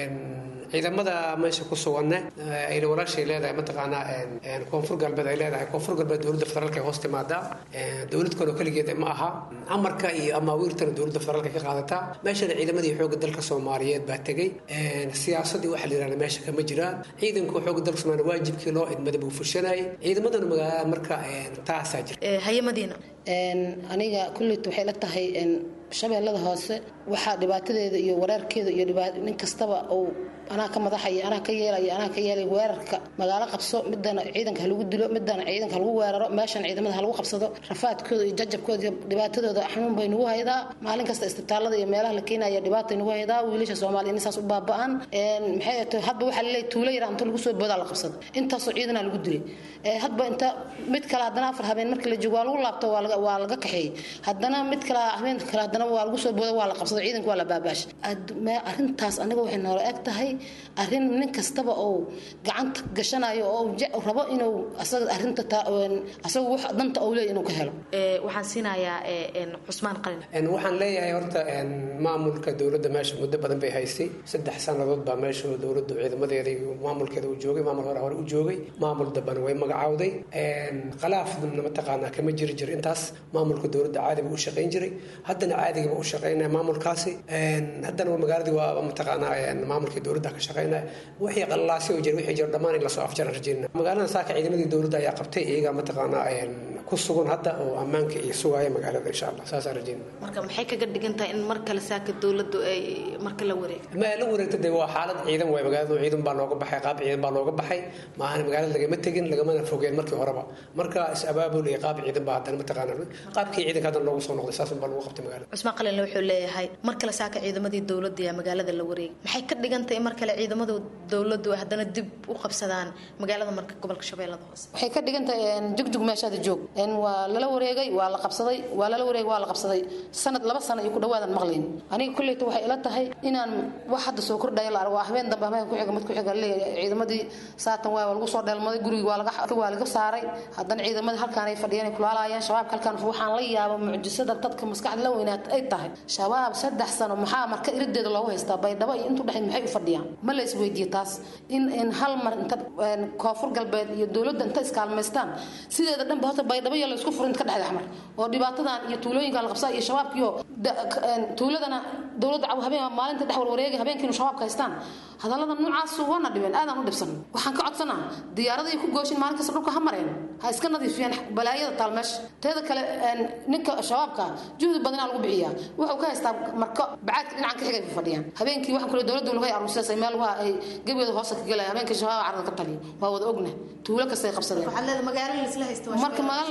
ciidamada meesha ku suganne ayna walaashay leedahay mataqaanaa koonfur galbeed ay leedahay koonfur galbeed dowladda federaalka ay hoos timaadaa dowlad kaloo keligeed ma aha amarka iyo amaawiirtana dowladda federaalka ka qaadataa meeshana ciidamadii xoogga dalka soomaaliyeed baa tegey siyaasadii waxa la yidhahda meesha kama jiraan ciidanku xoogga dalka soomaaliya waajibkii loo idmada buu fushanayay ciidamadana magaalada marka taasaa jirta haye madiina aniga kulleyta waxay la tahay shabeellada hoose waxaa dhibaatadeeda iyo wareerkeeda iyo nin kastaba uu anaa ka madaxaya anaa ka yeelaya anaa ka yeelaya weerarka magaalo qabso midana ciidanka halagu dilo midana ciidanka halagu weeraro meeshan ciidamada halagu qabsado rafaadkooda iyo jajabkooda iyo dhibaatadooda xanuun bay nagu haydaa maalin kasta isbitaalada iyo meelaha la keenaya dhibaatay nagu haydaa wiilasha soomaaliya in saas u baaba'an maxay tahay hadba waxaa laleeyahay tuulo yar inta lagu soo boodaa la qabsado intaasoo ciidana lagu dilay hadba inta mid kale haddana afar habeen markii la joogo waa lagu laabto waa laga waa laga kaxeeyey haddana mid kale habeen kale haddana waa lagu soo booda waa la qabsado ciidanka waa la baabaashay arrintaas aniga waxay noola eg tahay arrin nin kastaba oo gacanta gashanayo oo rabo inuu asaga arrinta asaga wax danta uu leeyahay inuu ka helo waxaan siinayaa cusmaan qalin waxaan leeyahay horta maamulka dowladda meesha muddo badan bay haystay saddex sannadood baa meesha dowladdu ciidamadeeda iyo maamulkeeda uu joogay maamul hore hore u joogay maamul dambana way magacawday khilaafna mataqaanaa kama jiri jir intaas maamulka dowladda caadiba u shaqayn jiray haddana caadigaba u shaqaynaya maamulkaasi haddana magaaladii waa mataqaanaa maamulkii dowladda ka shaqaynaya wixii qallalaasi oo jira wixii jira dhammaan in lasoo afjaran rajayna magaalada saaka ciidamadii dowladda ayaa qabtay iyaga mataqaanaa ku sugan hadda oo ammaanka iyo sugaya magaalada insha allah saasaan rajayna marka maxay kaga dhigan tahay in mar kale saaka dowladdu ay marka la wareegto ma la wareegta de waa xaalad ciidan waay magaalada ciidan baa looga baxay qaab ciidan baa looga baxay maahan magaalada lagama tegin lagamana fogeen markii horeba marka is abaabul iyo qaab ciidan baa haddana mataqaanaa qaabkii ciidanka haddana loogu soo noqday saasun baa lagu qabtay magaalada cusmaan qalinle wuxuu leeyahay mar kale saaka ciidamadii dowladda ee magaalada la wareegay maxay ka dhigan tahay in mar kale ciidamada dowladdu ay haddana dib u qabsadaan magaalada marka gobolka shabeellada hoose waxay ka dhigan tahay jugjug meeshaada joog waa lala wareegay waa la qabsaday waa lala wareegay waa la qabsaday sanad laba sano iyo ku dhawaadan maqlayn aniga kulleyta waxay ila tahay inaan wax hadda soo kordhaya la argo habeen dambe habeen ku xiga mid ku xiga leeyahay ciidamadii saatan waa lagu soo dheelmaday gurigii waa laga waa laga saaray haddana ciidamadii halkaan ay fadhiyaan ay kulaalayaan shabaabka halkaan waxaan la yaaba mucjisada dadka maskaxda la weynaata ay tahay shabaab saddex sano maxaa marka irideeda loogu haystaa baydhabo iyo intuu dhexayd maxay u fadhiyaan ma la isweydiiye taas in in hal mar inta koonfur galbeed iyo dowladda inta iskaalmaystaan sideeda dhanba horta baydhabo iyo la isku furin ka dhexda xmar oo dhibaatadan iyo tuulooyinka la qabsaa iyo shabaabkiyo tuuladana dowladda habeen maalinta dhex warwareegay habeenkiinu shabaabka haystaan hadallada noocaas waana dhibeen aadaan u dhibsan waxaan ka codsanaa diyaaraday ku gooshin maalin kasta dhulka ha mareen ha iska nadiifiyaan balaayada taal meesha teeda kale ninka shabaabka juhdi badanaa lagu bixiyaa wuxuu ka haystaa marka bacaadka dhinacan ka xigay ku fadhiyaan habeenkii waxaan kule dowladdu laga aruursasay meel waa ay gebeeda hoosta ka gelaya habeenkii shabaab carada ka taliyo waa wada ogna tuulo kastay qabsadeen marka magaalo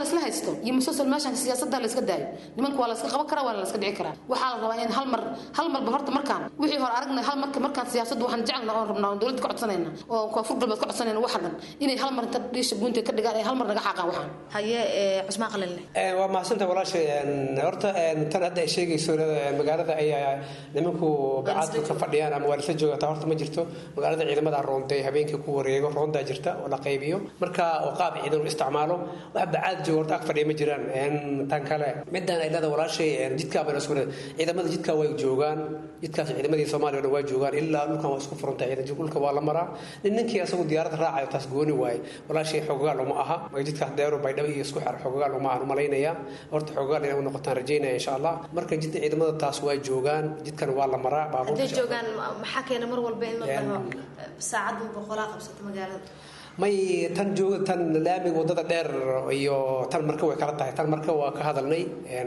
laisla haysto iyo musalsal meeshan siyaasadda la iska daayo nimanka waa la iska qaban karaa waa la iska dhici karaa waxaa la rabaa in hal mar hal marba horta markaan wixii hore aragnay hal marka markaan siyaasadda waxaan jecelna oon rabnaa oon dowladda ka codsanayna oo koonfur galbeed ka codsanayna waxa dhan inay hal mar inta dhiisha buunta ka dhigaan ay hal mar naga xaaqaan waxaan haye cusmaan qalinle waa mahadsantaha walaashay horta tan hadda ay sheegayso magaalada ayaa nimanku bacaadka ka fadhiyaan ama waa lasla joogata horta ma jirto magaalada ciidamada roonday habeenkii ku wareego roondaa jirta oo la qaybiyo marka oo qaab ciidan u isticmaalo wax bacaad jooga horta ag fadhiya ma jiraan tan kale midaan ay leeda walaashay jidkaa bayna isku ciidamada jidkaa way joogaan jidkaas ciidamadii soomaaliya oo dhan waa joogaan ilaa dhulkan waa isku furantay ciidan dhulka waa la maraa nin ninkii asagu diyaaradda raacayo taas gooni waaye walaashay xoogaal uma aha marka jidkaas deero baydhabo iyo isku xir xoogaal uma ahan malaynayaa horta xoogaal inay u noqotaan rajaynaya insha allah marka jidda ciidamada taas waa joogaan jidkan waa la maraa hadday joogaan maxaa keena mar walba in la dhaho saacadun boqolaa qabsato magaalada may tan jooga tan laamiga wadada dheer iyo tan marka way kala tahay tan marka waa ka hadalnay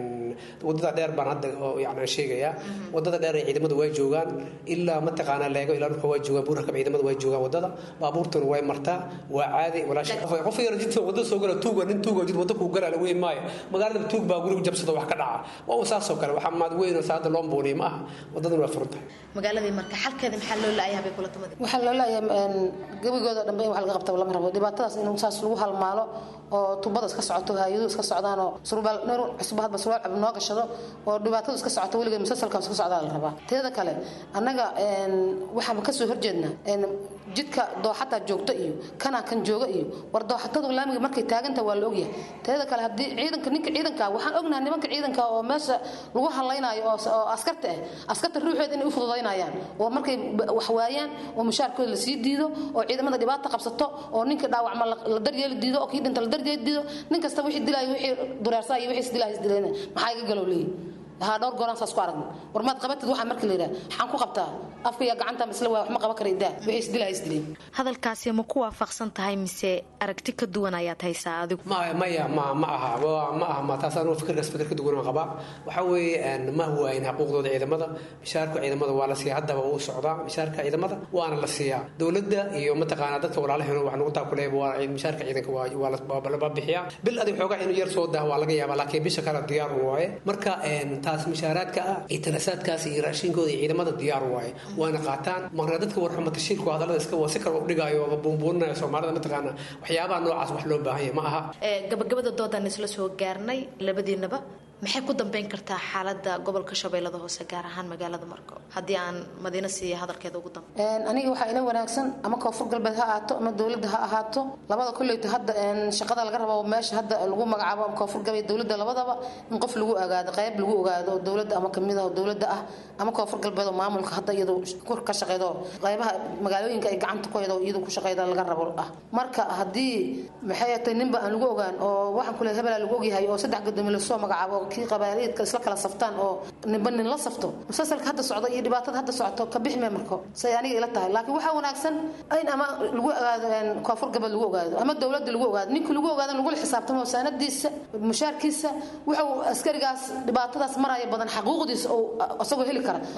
wadada dheer baan hadda yani sheegayaa wadada dheer ee ciidamada way joogaan ilaa mataqaanaa leego ilaa dhulka waa joogaan buurarka ciidamada way joogaan wadada baabuurtuna way martaa waa caadi walaasha qof yar jidka wadada soo gala tuuga nin tuuga jid wadda kuu galaa la weyn maayo magaalada tuug baa guriga jabsada wax ka dhaca waa un saasoo kale waxaa maad weyn oo saada loo mbuuniya ma aha wadaduna waa furan tahay magaaladii marka xalkeeda maxaa loo laayahay bay kula tamadi waxaa loo laayahay gabigooda dhanbe in wax laga qabta lama rabo dhibaatadaas in saas lagu halmaalo oo tubada iska socoto hay-aduhu iska socdaan oo surbaal ner cusub hadba surwaal cab noo gashado oo dhibaatadu iska socoto weligeed musalsalkan iska socdaa la rabaa teeda kale annaga waxaan kasoo horjeednaa jidka dooxataa joogto iyo kanaa kan jooga iyo war dooxatadu laamiga markay taaganta waa la ogyahay teeda kale haddii ciidanka ninka ciidanka waxaan ognahay nimanka ciidanka oo meesha lagu hadlaynayo oo askarta ah askarta ruuxeeda inay u fududaynayaan oo markay wax waayaan oo mushaarkooda lasii diido oo ciidamada dhibaata qabsato oo ninka dhaawacma la daryeeli diido oo kii dhinta la daryeeli diido nin kasta wixii dilaayo wixii dureersaa iyo wixii isdilaayo isdilayna maxaa iga galow leeyihi haa dhowr gooraan saas ku aragna war maad qabatid waxaa marka la yidhaha maxaan ku qabtaa afka iyo gacanta misle waa wax ma qaban kara idaa wixii isdilaa isdileen hadalkaasi ma ku waafaqsan tahay mise aragti ka duwan ayaad haysaa adigu maya maya ma ma aha ma aha ma taas anuu fikirkaas fikir ka duwan qabaa waxa weeye ma huwaayin xuquuqdooda ciidamada mishaarka ciidamada waa la siiyaa haddaba wuu socdaa mishaarka ciidamada waana la siiyaa dowladda iyo mataqaanaa dadka walaalaheen wax nagu taakuleeya waa mishaarka ciidanka waa la bixiyaa bil adig xoogaa inuu yar soo dah waa laga yaabaa laakiin bisha kale diyaar waaye marka taas mishaaraadka ah iyo tanasaadkaas iyo raashinkooda iyo ciidamada diyaar waaye waana qaataan marna dadka warxuma tashiirku hadallada iska waa si kale u dhigaayo oo buunbuuninaya soomaalida mataqaana waxyaabaha noocaas wax loo baahan yahay ma aha gabagabada doodaan isla soo gaarnay labadiinaba maxay ku dambeyn kartaa xaalada gobolka shabeellada hoose gaar ahaan magaalada marko haddii aan madiina siiya hadalkeeda ugu dambe aniga waxaa ila wanaagsan ama koonfur galbeed ha ahaato ama dowladda ha ahaato labada kolleyta hadda shaqada laga rabo meesha hadda lagu magacaabo ama koonfur galbeed dowladda labadaba in qof lagu ogaado qayb lagu ogaado oo dowladda ama kamid ah oo dowladda ah ama koonfur galbeed oo maamulka hadda iyadu ka shaqeydo qaybaha magaalooyinka ay gacanta ku haydo iyadu ku shaqeyda laga rabo ah marka haddii maxay tahay ninba aan lagu ogaan oo waxaan kule hebelaa lagu ogyahay oo saddex gadoomi lasoo magacaabo kii qabaaliidka isla kala saftaan oo ninba nin la safto musalsalka hadda socdo iyo dhibaatada hadda socoto ka bixime marko say aniga ila tahay laakiin waxaa wanaagsan in ama lagu ogaado koonfur galbeed lagu ogaado ama dowladda lagu ogaado ninka lagu ogaado lagula xisaabtamo saanadiisa mushaarkiisa wuxuu askarigaas dhibaatadaas maraya badan xaquuqdiisa oo isagoo heli kara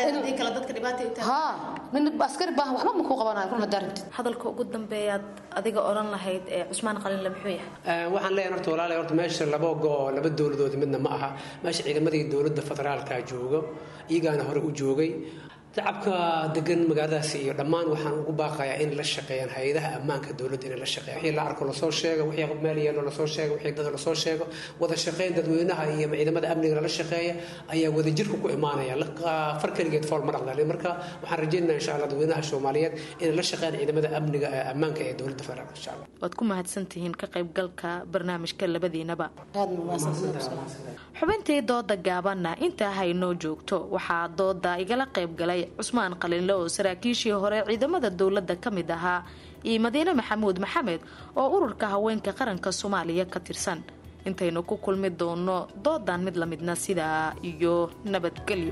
ha nin askari baahan waxba ma kuu qabanayo run haddaa rabtid hadalka ugu dambeeyaad adiga odhan lahayd ee cusmaan qalinle muxuu yahay waxaan leeyahay horta walaalahay horta meesha laba go laba dowladood midna ma aha meesha ciidamadii dowladda federaalka jooga iyagaana hore u joogay shacabka degan magaaladaasi iyo dhammaan waxaan ugu baaqayaa in la shaqeeyaan hay-adaha ammaanka dowladda inay la shaqeeyaan wixii la arko lasoo sheego wixii meel yeelo lasoo sheego wixii dad lasoo sheego wada shaqeyn dadweynaha iyo ciidamada amniga lala shaqeeya ayaa wadajirka ku imaanaya far keligeed fool ma dhaqdale marka waxaan rajaynayaa insha allah dadweynaha soomaaliyeed inay la shaqeeyaan ciidamada amniga ee ammaanka ee dowladda federaalka insha allah waad ku mahadsantihiin ka qaybgalka barnaamijka labadiinaba xubintii dooda gaabanna intaa haynoo joogto waxaa dooda igala qaybgalay cusmaan qalinle oo saraakiishii hore ciidamada dowladda ka mid ahaa iyo madiine maxamuud maxamed oo ururka haweenka qaranka soomaaliya ka tirsan intaynu ku kulmi doono doodan mid lamidna sidaa iyo nabadgelyo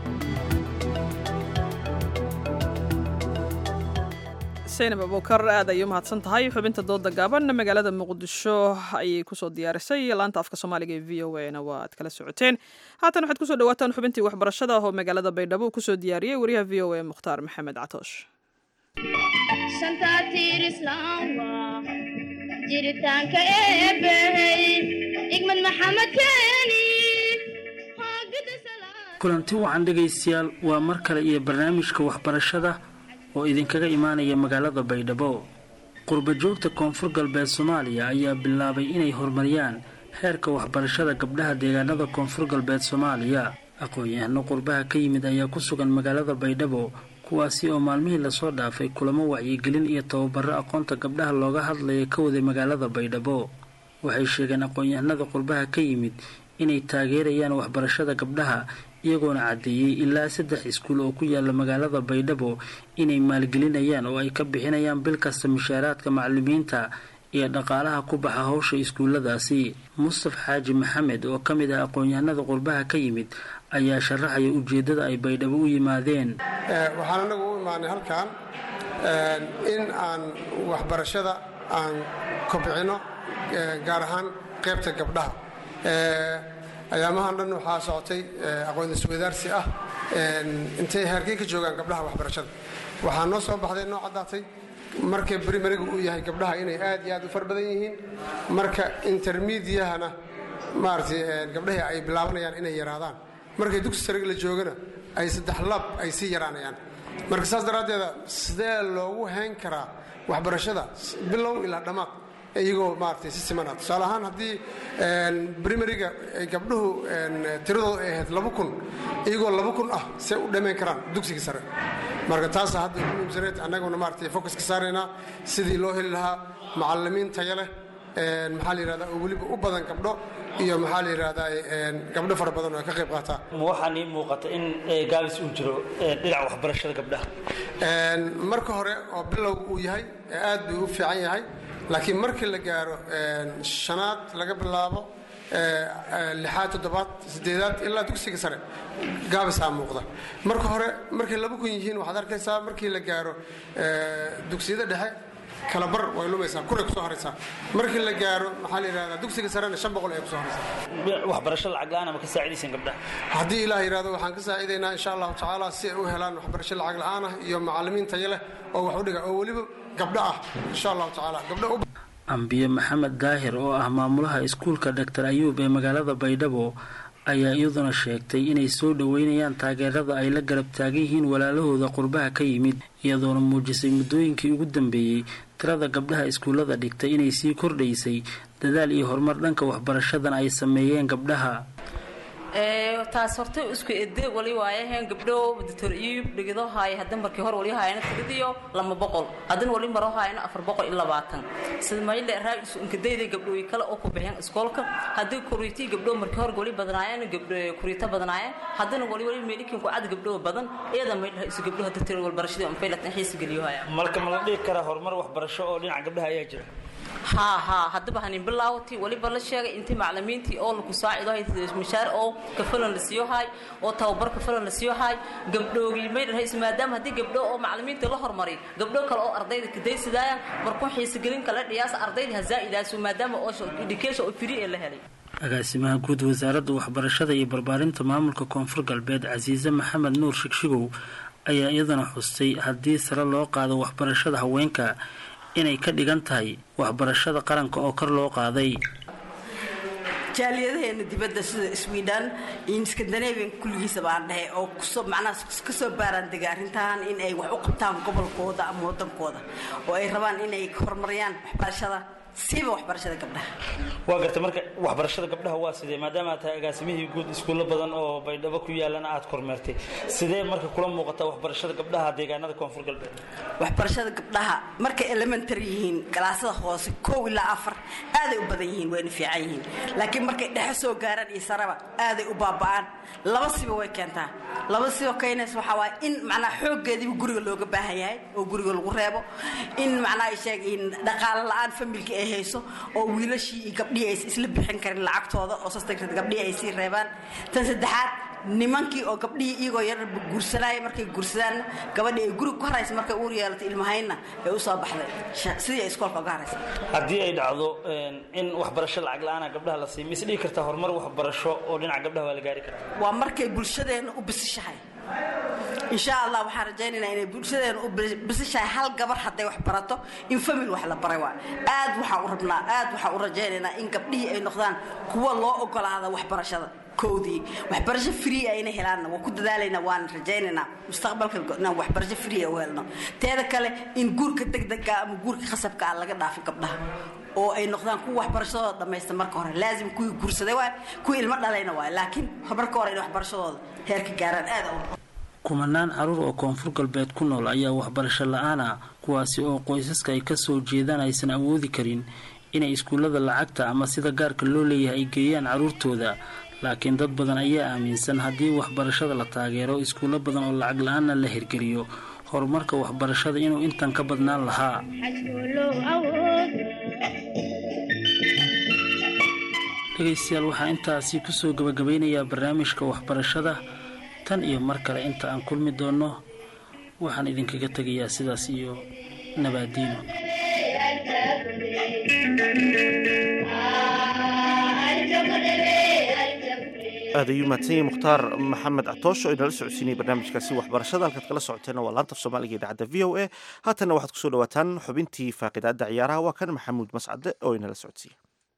saynab abuukar aad ayay umahadsan tahay xubinta dooda gaaban magaalada muqdisho ayay kusoo diyaarisay laanta afka soomaaliga ee v o a na waa ad kala socoteen haatan waxaad kusoo dhawaataan xubintii waxbarashada oo magaalada baydhabo uu kusoo diyaariyey wariyaha v o a mukhtaar maxamed catoosh jiritaanka eebbahey igmad maxamed keeni kulanti wacan dhegaystayaal waa mar kale iyo barnaamijka waxbarashada oo idinkaga imaanaya magaalada baydhabo qurba joogta koonfur galbeed soomaaliya ayaa bilaabay inay horumariyaan heerka waxbarashada gabdhaha deegaanada koonfur galbeed soomaaliya aqoon-yahano qurbaha ka yimid ayaa ku sugan magaalada baydhabo kuwaasi oo maalmihii lasoo dhaafay kulamo wacyigelin iyo tababaro aqoonta gabdhaha looga hadlaya ka waday magaalada baydhabo waxay sheegeen aqoon-yahanada qurbaha ka yimid inay taageerayaan waxbarashada gabdhaha iyagoona caddeeyey ilaa saddex iskuul oo ku yaala magaalada baydhabo inay maalgelinayaan oo ay ka bixinayaan bil kasta mushaaraadka macalimiinta iyo dhaqaalaha ku baxa howsha iskuulladaasi mustaf xaaji maxamed oo ka mid ah aqoon-yahanada qurbaha ka yimid ayaa sharaxaya ujeeddada ay baydhabo u yimaadeen waxaan anagu u imaanay halkan in aan waxbarashada aan kobcino gaar ahaan qaybta gabdhaha ayaamahan dhan waxaa socotay aqoon isweydaarsi ah intay heerkay ka joogaan gabdhaha waxbarashada waxaa noo soo baxday noo caddaatay marka brimariga uu yahay gabdhaha inay aad iyo aad u far badan yihiin marka intermediahana maaragtay gabdhahii ay bilaabanayaan inay yaraadaan markay dugsi sariga la joogana ay saddex lab ay sii yaraanayaan marka saas daraaddeeda sidee loogu hayn karaa waxbarashada bilow ilaa dhammaad iyagoo maaragtay si simana tusaale ahaan haddii brimariga ay gabdhuhu tiradooda ay ahayd laba kun iyagoo laba kun ah see u dhammayn karaan dugsiga sare marka taasa hadda ugu muhiimsaneed annaguna maaragtay focuska saaraynaa sidii loo heli lahaa macallimiin tayo leh maxaa la yidhahdaa oo weliba u badan gabdho iyo maxaa la yidhahdaa gabdho fara badan oo ka qayb qaataa ma waxaa nii muuqata in gaabis uu jiro dhinaca waxbarashada gabdhaha marka hore oo bilowga uu yahay aad buu u fiican yahay laakiin markii la gaaro shanaad laga bilaabo lixaad toddobaad sideedaad ilaa dugsiga sare gaabisaa muuqda marka hore markay laba kun yihiin waxaad arkaysaa markii la gaaro dugsiyada dhexe kala bar way lumaysaa kunay kusoo haraysaa markii la gaaro maxaa la yidhahdaa dugsiga sarena shan boqol ay kusoo haraysaa waxbarasho lacag la-aan ma ka saacidaysaan gabdhaha haddii ilaah yidhahdo waxaan ka saacidaynaa insha allahu tacaala si ay u helaan waxbarasho lacag la-aan ah iyo macallimiin tayo leh oo wax u dhiga oo weliba gabdho ah insha allahu tacaala gabdho u ambiye maxamed daahir oo ah maamulaha iskuulka dr ayuub ee magaalada baydhabo ayaa iyaduna sheegtay inay soo dhoweynayaan taageerada ay la garab taagan yihiin walaalahooda qurbaha ka yimid iyadoona muujisay muddooyinkii ugu dambeeyey tirada gabdhaha iskuullada dhigtay inay sii kordhaysay dadaal iyo horumar dhanka waxbarashadan ay sameeyeen gabdhaha taas horta isku ede wali waayaheen gabdho doctor iib dhigido haay hadan markii hore wali haayana tigadiyo lama boqol hadan wali maro haayana afar boqol iyo labaatan sida mayle raab isu inkadayday gabdhooyi kale oo ku bixiyeen iskoolka haddii kuriitii gabdho markii hore wali badnaayeen gabdho kuriita badnaayeen haddana wali wali meelikin ku cad gabdho badan iyada mayle isu gabdho hadda tiro walbarashadii aan faylat xiis geliyo haya marka ma la dhihi karaa horumar waxbarasho oo dhinaca gabdhaha ayaa jira haa haa haddaba hanin bilaawati waliba la sheegay intii macalimiintii oo laku saacido hay mishaar oo kafalan la siiyo hay oo tababar kafalan la siiyo hay gabdhoogii may dhahays maadaama haddii gabdho oo macalimiinta la hormariy gabdho kale oo ardayda kadaysidaayaan markuu xiisigelin kala dhiyaasa ardayda ha zaa'idaaso maadaama oo education oo free ee la helay agaasimaha guud wasaaradda waxbarashada iyo barbaarinta maamulka koonfur galbeed casiise maxamed nuur shigshigow ayaa iyadana xustay haddii sare loo qaado waxbarashada haweenka inay ka dhigan tahay waxbarashada qaranka oo kor loo qaaday jaaliyadaheena dibadda sida sweden iyo skandinavian kulligiisa baan dhahay oo kusoo macnaha kasoo baaraan dega arrintan in ay wax u qabtaan gobolkooda ama wadankooda oo ay rabaan inay horumariyaan waxbarashada siiba waxbarashada gabdhaha waa gartay marka waxbarashada gabdhaha waa sidee maadaama aad tahay agaasimihii guud iskuulo badan oo baydhabo ku yaalana aad kormeertay sidee marka kula muuqataa waxbarashada gabdhaha deegaanada koonfur galbeed waxbarashada gabdhaha markay elementary yihiin galaasada hoose kow ilaa afar aaday u badan yihiin wayna fiican yihiin laakiin markay dhexe soo gaaraan iyo saraba aaday u baaba'aan laba siba way keentaa laba siba keenays waxaa waaya in macnaha xooggeediiba guriga looga baahan yahay oo guriga lagu reebo in macnaha sheeg in dhaqaale la-aan familka ay hayso oo wiilashii iyo gabdhihii aysan isla bixin karin lacagtooda oo sastanka gabdhihii ay sii reebaan tan saddexaad nimankii oo gabdhihii iyagoo yar guursanaya markay guursadaan gabadhii ay guriga ku haraysa markay uur yeelatay ilmahaynna ay u soo baxday sidii ay iskoolka uga haraysa haddii ay dhacdo in waxbarasho lacag la-aana gabdhaha la siiyo mis dhihi kartaa horumar waxbarasho oo dhinaca gabdhaha waa la gaari karaa waa markay bulshadeenna u bisishahay insha allah waxaan rajaynaynaa inay bulshadeena u bisishahay hal gabar hadday wax barato in famil wax la baray waa aad waxaan u rabnaa aad waxaan u rajaynaynaa in gabdhihii ay noqdaan kuwa loo ogolaada waxbarashada koodii waxbarasho free ayna helaanna waa ku dadaalaynaa waan rajaynaynaa mustaqbalka inaan waxbarasho free u helno teeda kale in guurka degdega ama guurka khasabka ah laga dhaafo gabdhaha oo ay noqdaan kuwa waxbarashadooda dhammaysta marka hore laazim kuwii guursaday waay kuwii ilmo dhalayna waay laakiin marka hore in waxbarashadooda heerka gaaraan aad u kumanaan caruur oo koonfur galbeed ku nool ayaa waxbarasho la-aan ah kuwaasi oo qoysaska ay kasoo jeedaan aysan awoodi karin inay iskuullada lacagta ama sida gaarka loo leeyahay ay geeyaan caruurtooda laakiin dad badan ayaa aaminsan haddii waxbarashada la taageero iskuullo badan oo lacag la-aanna la hirgeliyo horumarka waxbarashada inuu intan ka badnaan lahaa dhegaystayaal waxaa intaasi kusoo gabagabeynayaa barnaamijka waxbarashada tan iyo mar kale inta aan kulmi doonno waxaan idinkaga tegayaa sidaas iyo nabaadiino aad ayuu mahadsan yahay mukhtaar maxamed catoosh oo inala socodsiinaya barnaamijkaasi waxbarashada halkaad kala socoteena waa laanta af soomaaliga idaacadda v o a haatanna waxaad kusoo dhawaataan xubintii faaqidaadda ciyaaraha waa kan maxamuud mascade oo inala socodsiiya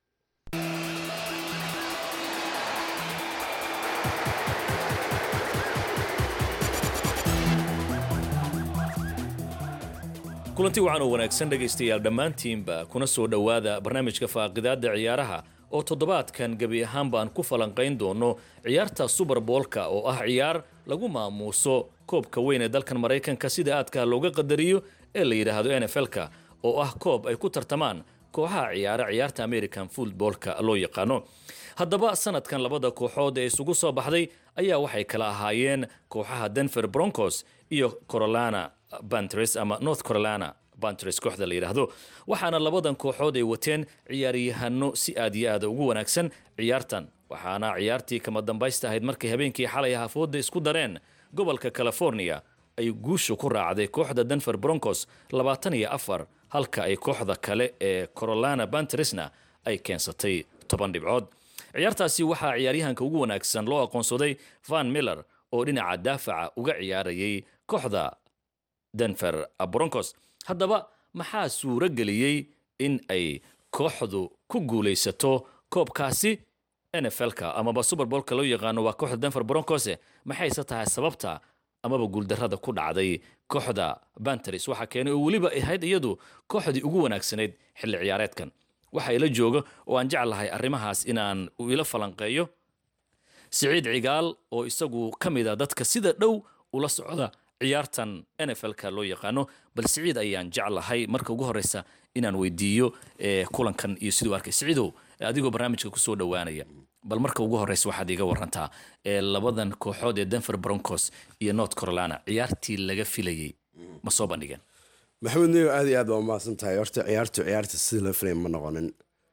kulanti wacan oo wanaagsan dhegaystayaal dhammaantiinba kuna soo dhowaada barnaamijka faaqidaadda ciyaaraha oo toddobaadkan gebi ahaan baan ku falanqayn doono ciyaarta suberboolka oo ah ciyaar lagu maamuuso koobka weyn ee dalkan maraykanka sida aadka looga qadariyo ee la yidhaahdo n f l-ka oo ah koob ay ku tartamaan kooxaha ciyaara ciyaarta american footboolka loo yaqaano haddaba sanadkan labada kooxood ee isugu soo baxday ayaa waxay kala ahaayeen kooxaha denver broncos iyo corolana bantres ama north carolina bantres kooxda la yidhaahdo waxaana labadan kooxood ay wateen ciyaaryahano si aad iyo aada ugu wanaagsan ciyaartan waxaana ciyaartii kama dambaysta ahayd markay habeenkii xalay hafooda isku dareen gobolka california ay guusha ku raacday kooxda denver broncos labaatan iyo afar halka ay kooxda kale ee corolana bantresna ay keensatay toban dhibcood ciyaartaasi waxaa ciyaaryahanka ugu wanaagsan loo aqoonsaday van miller oo dhinaca daafaca uga ciyaarayay kooxda denver broncos haddaba maxaa suuro geliyey in ay kooxdu ku guulaysato koobkaasi n f l-ka amaba suberbolka loo yaqaano waa kooxda denver broncose maxayse tahay sababta amaba guuldarrada ku dhacday kooxda banteris waxaa keenay oo weliba ahayd iyadu kooxdii ugu wanaagsanayd xilli ciyaareedkan waxa ila jooga oo aan jeclahay arrimahaas inaan ila falanqeeyo siciid cigaal oo isagu ka mid a dadka sida dhow ula socda ciyaartan n f l-ka loo yaqaano bal siciid ayaan jeclahay marka ugu horeysa inaan weydiiyo kulankan iyo siduu arkay siciidow adigoo barnaamijka kusoo dhowaanaya bal marka ugu horeysa waxaad iga warantaa ee labadan kooxood ee denver broncos iyo north carolina ciyaartii laga filayey ma soo bandhigeen maxamed neyo aad iyo aad baa umahadsan tahay horta ciyaartu ciyaarta sidii loo filay ma noqonin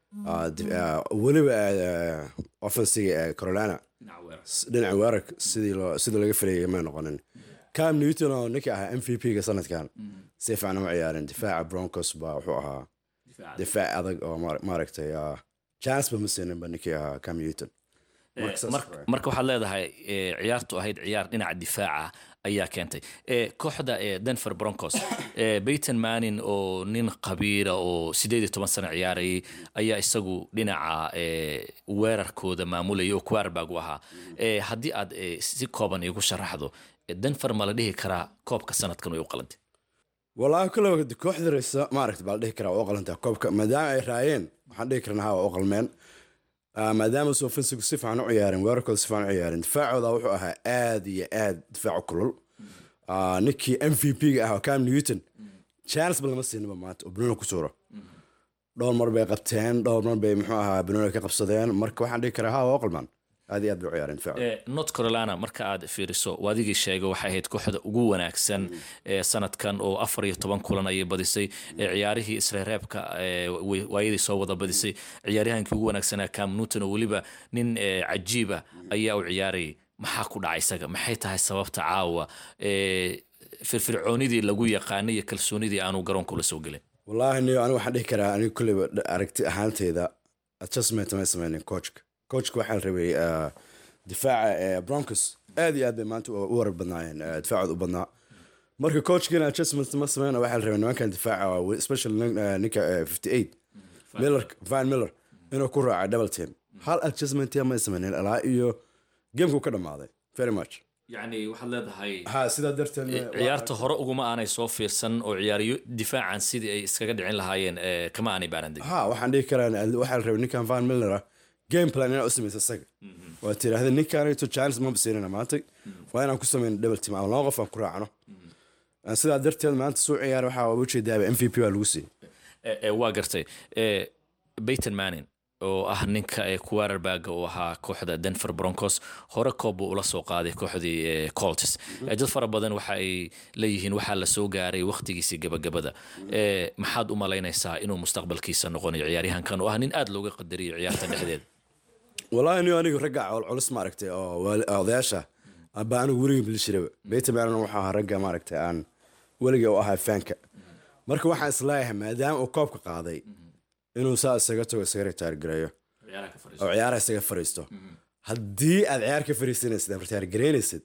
weliba offensiga ee carolina dhinaca weerarka sidii laga filayay ma noqonin cam newton oo ninkii ahaa m v p-ga sanadkan si fiican uma ciyaarin difaaca broncos baa wuxuu ahaa difaac adag oo maaragtay chance ba ma siinin ba ninkii ahaa cam newton marka waxaad leedahay ciyaartu ahayd ciyaar dhinaca difaaca ayaa keentay kooxda denver broncos bayton manin oo nin qabiira oo sideed iyo toban sano ciyaarayay ayaa isagu dhinaca weerarkooda maamulayay oo quarbag u ahaa haddii aad si kooban igu sharaxdo denver ma la dhihi karaa koobka sanadkan way u qalantay wallaahi kule kooxda reysa maaragta baa la dhihi karaa waa u qalantaa koobka maadaama ay raayeen waxaan dhihi karnaa waa u qalmeen maadaama se offensigu si fiican u ciyaareen weerarkooda si fiican u ciyaareen difaacooda wuxuu ahaa aad iyo aad difaacu kulul ninkii m v p-ga ah oo cam newton chance ba lama siinaba maanta oo banooni ku suuro dhowr mar bay qabteen dhowr mar bay muxuu ahaa banooni ka qabsadeen marka waxaan dhihi karaa ha waa u qalmaan aad iyo aad bay u ciyaareen difaacu north carolina marka aad fiiriso waadigii sheegay waxay ahayd kooxda ugu wanaagsan ee sanadkan oo afar iyo toban kulan ayay badisay ciyaarihii isreereebka waayadii soo wada badisay ciyaaryahankii ugu wanaagsanaa cam newton oo weliba nin cajiiba ayaa u ciyaarayay maxaa ku dhacay isaga maxay tahay sababta caawa firfircoonidii lagu yaqaanay iyo kalsoonidii aanu garoonka ula soo gelin wallaahi niyo anigu waxaan dhihi karaa anigu kulleyba aragti ahaanteyda adjustment may sameynin coachka coachka waxaa la rabay difaaca broncos aad iyo aad bay maanta u warar badnaayeen eh, difaacooda u badnaa marka coachkiina adjustment ma sameyna waxaa la rabay nimankan difaaca especially nin- eh, ninka eh, 58 miller van miller inuu ku raaca double team hal adjustment ma sameynin ilaa iyo gameku ka dhammaaday very much yacni waxaad leedahay ha sidaa darteed Eh, ciyaarta hore uguma aanay soo fiirsan oo ciyaariyo difaacan sidii ay iskaga dhicin lahaayeen eh, kama aanay baarandegin ha waxaan dhihi karaa waxaa la rabay ninkan van miller ah game plan inaa u samaysa isaga waa tiraahda ninkaanayto chance ma basiinana maanta waa inaan ku sameyno double team ama laba qof aan ku raacno sidaa darteed maanta suu ciyaar waxaa ujeedaaba m v p waa lagu siiyey Eh, eh, waa gartay Eh, Peyton Manning oo ah ninka ee quarterback uu ahaa kooxda Denver Broncos hore koob buu ula soo qaaday kooxdii eh, Colts Eh, dad fara badan waxa ay leeyihiin waxaa la soo gaaray waqtigiisii gabagabada Eh, maxaad u malaynaysaa inuu mustaqbalkiisa noqonayo ciyaaryahankan oo ah nin aad looga qadariyo ciyaarta dhexdeeda wallaahi ni anigu ragga culculus maaragtay oo waali- odayaasha aba anigu weligii bilishiraba beyta maanan waxaa ahaa ragga maaragtay aan weligii u ahaa faanka marka waxaan isleeyahay maadaama uu koobka qaaday inuu saa isaga tago isaga retiir gareeyo oo ciyaaraha isaga fariisto haddii aad ciyaar ka fariisanaysid aad retiir gareynaysid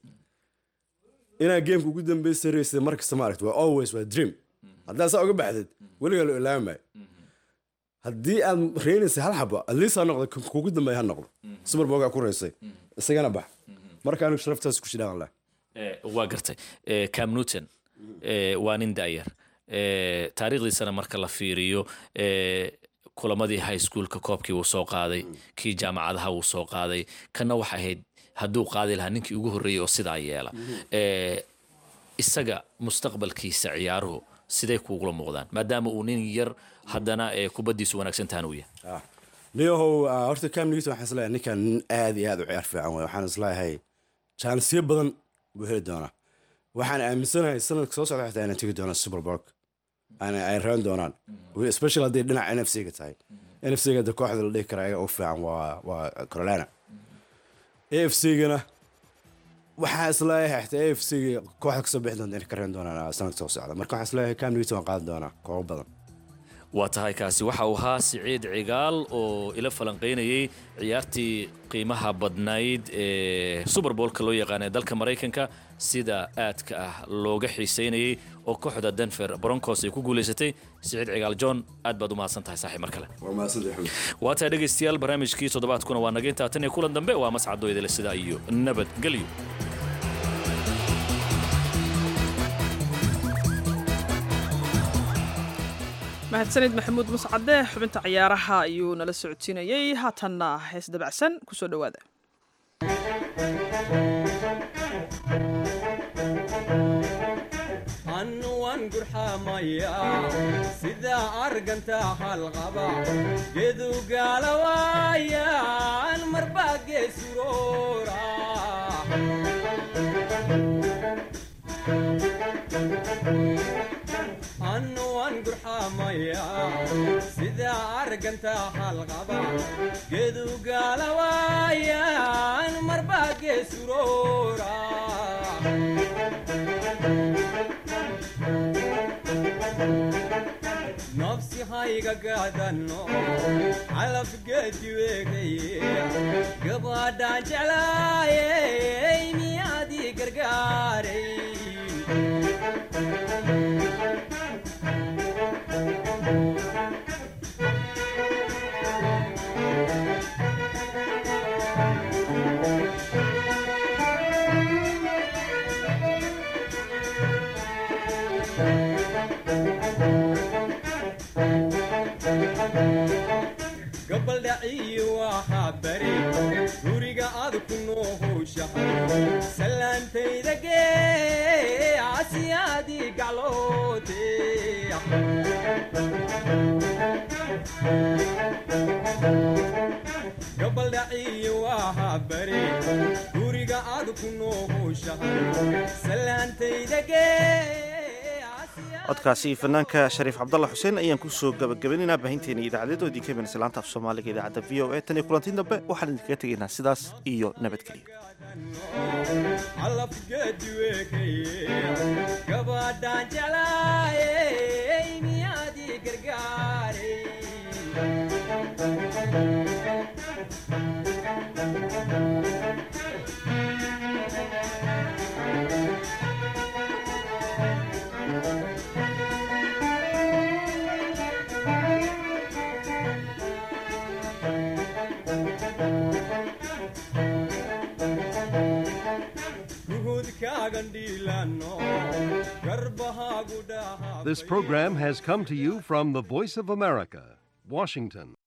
inaad geemka ugu dambeysa raysid mar kasta maaragta waa always waa dream haddaad saa uga baxdid weligaa loo ilaami maayo haddii aad reynaysa hal xabo atleast ha noqdo kan kugu dambeeya ha noqdo super bogaa ku raysay isagana bax marka anigu sharaftaas ku shidhaan leh Eh, waa gartay Eh, cam newton eh, waa nin da'yar Eh, taariikhdiisana marka la fiiriyo eh, kulamadii high schoolka koobkii wuu soo qaaday kii jaamacadaha wuu soo qaaday kana waxa ahayd hadduu qaadi lahaa ninkii ugu horreeyey oo sidaa yeela Eh, isaga mustaqbalkiisa ciyaaruhu siday kuugula muuqdaan maadaama uu nin yar haddana eh, kubaddiisu wanaagsan tahan uu yahay niyahow ah, horta cam newton waxaan isleeyahay ninkan nin aad iyo aad u ciyaar fiican wey waxaan isleeyahay jaanisyo badan buu heli doonaa waxaan aaminsanahay sanadka soo socda xitaa inay tegi doonaan super bowl ay raban doonaan especially hadday dhinaca n f c ga tahay n f c ga de kooxda la dhihi kara ayaga ugu fiican waa waa carolina a f c gana waxaan isleeyahay xitaa a f c ga kooxda kasoo bixi doonta inay ka reban doonaan ah, sanadka soo socda marka waxaan isleeyahay cam newton waan qaadan doonaa koobo badan waa tahay kaasi waxa uu ahaa siciid cigaal oo ila falanqaynayey ciyaartii qiimaha badnayd ee suberbolka loo yaqaana ee dalka maraykanka sida aadka ah looga xiiseynayey oo kooxda denver broncos ay ku guulaysatay siciid cigaal john aad baad u mahadsan tahay saaxiib mar kale waa tahay dhegaystayaal barnaamijkii toddobaadkuna waa naga intaa tan iyo kulan dambe waa mascado idile sidaa iyo nabadgelyo mahadsanid maxamuud muscade xubinta ciyaaraha ayuu nala socodsiinayey haatanna hees dabacsan kusoo dhowaada annuwan gurxamaya sida arganta halqaba gedu gaalawaayan marba geesuroora annuwan gurxamaya sida arganta halqaba gedu gaalawaayan marba geesuroora nafsi hayga gaadano calafgeediweegaye gabadhaan jeclaayey miyaadii gargaaray gabaldhaciyi waxaa bari guriga aad ku noohowshahay salaantayda gee casiyaadii gacloote gabaldhaciyi waxaa bari guriga aad ku noohowshahay salaantayda gee codkaasi fanaanka shariif cabdalla xuseen ayaan kusoo gabagabaynaynaa baahinteena idaacadeedoodii ka imanaysa laanta af soomaaliga idaacadda v o e tan iyo kulantiin dambe waxaan idinkaga tegaynaa sidaas iyo nabadgelyo calafgeediweekaye gabadhaan jeclaayey miyaadii gargaaray This program has come to you from the Voice of America, Washington.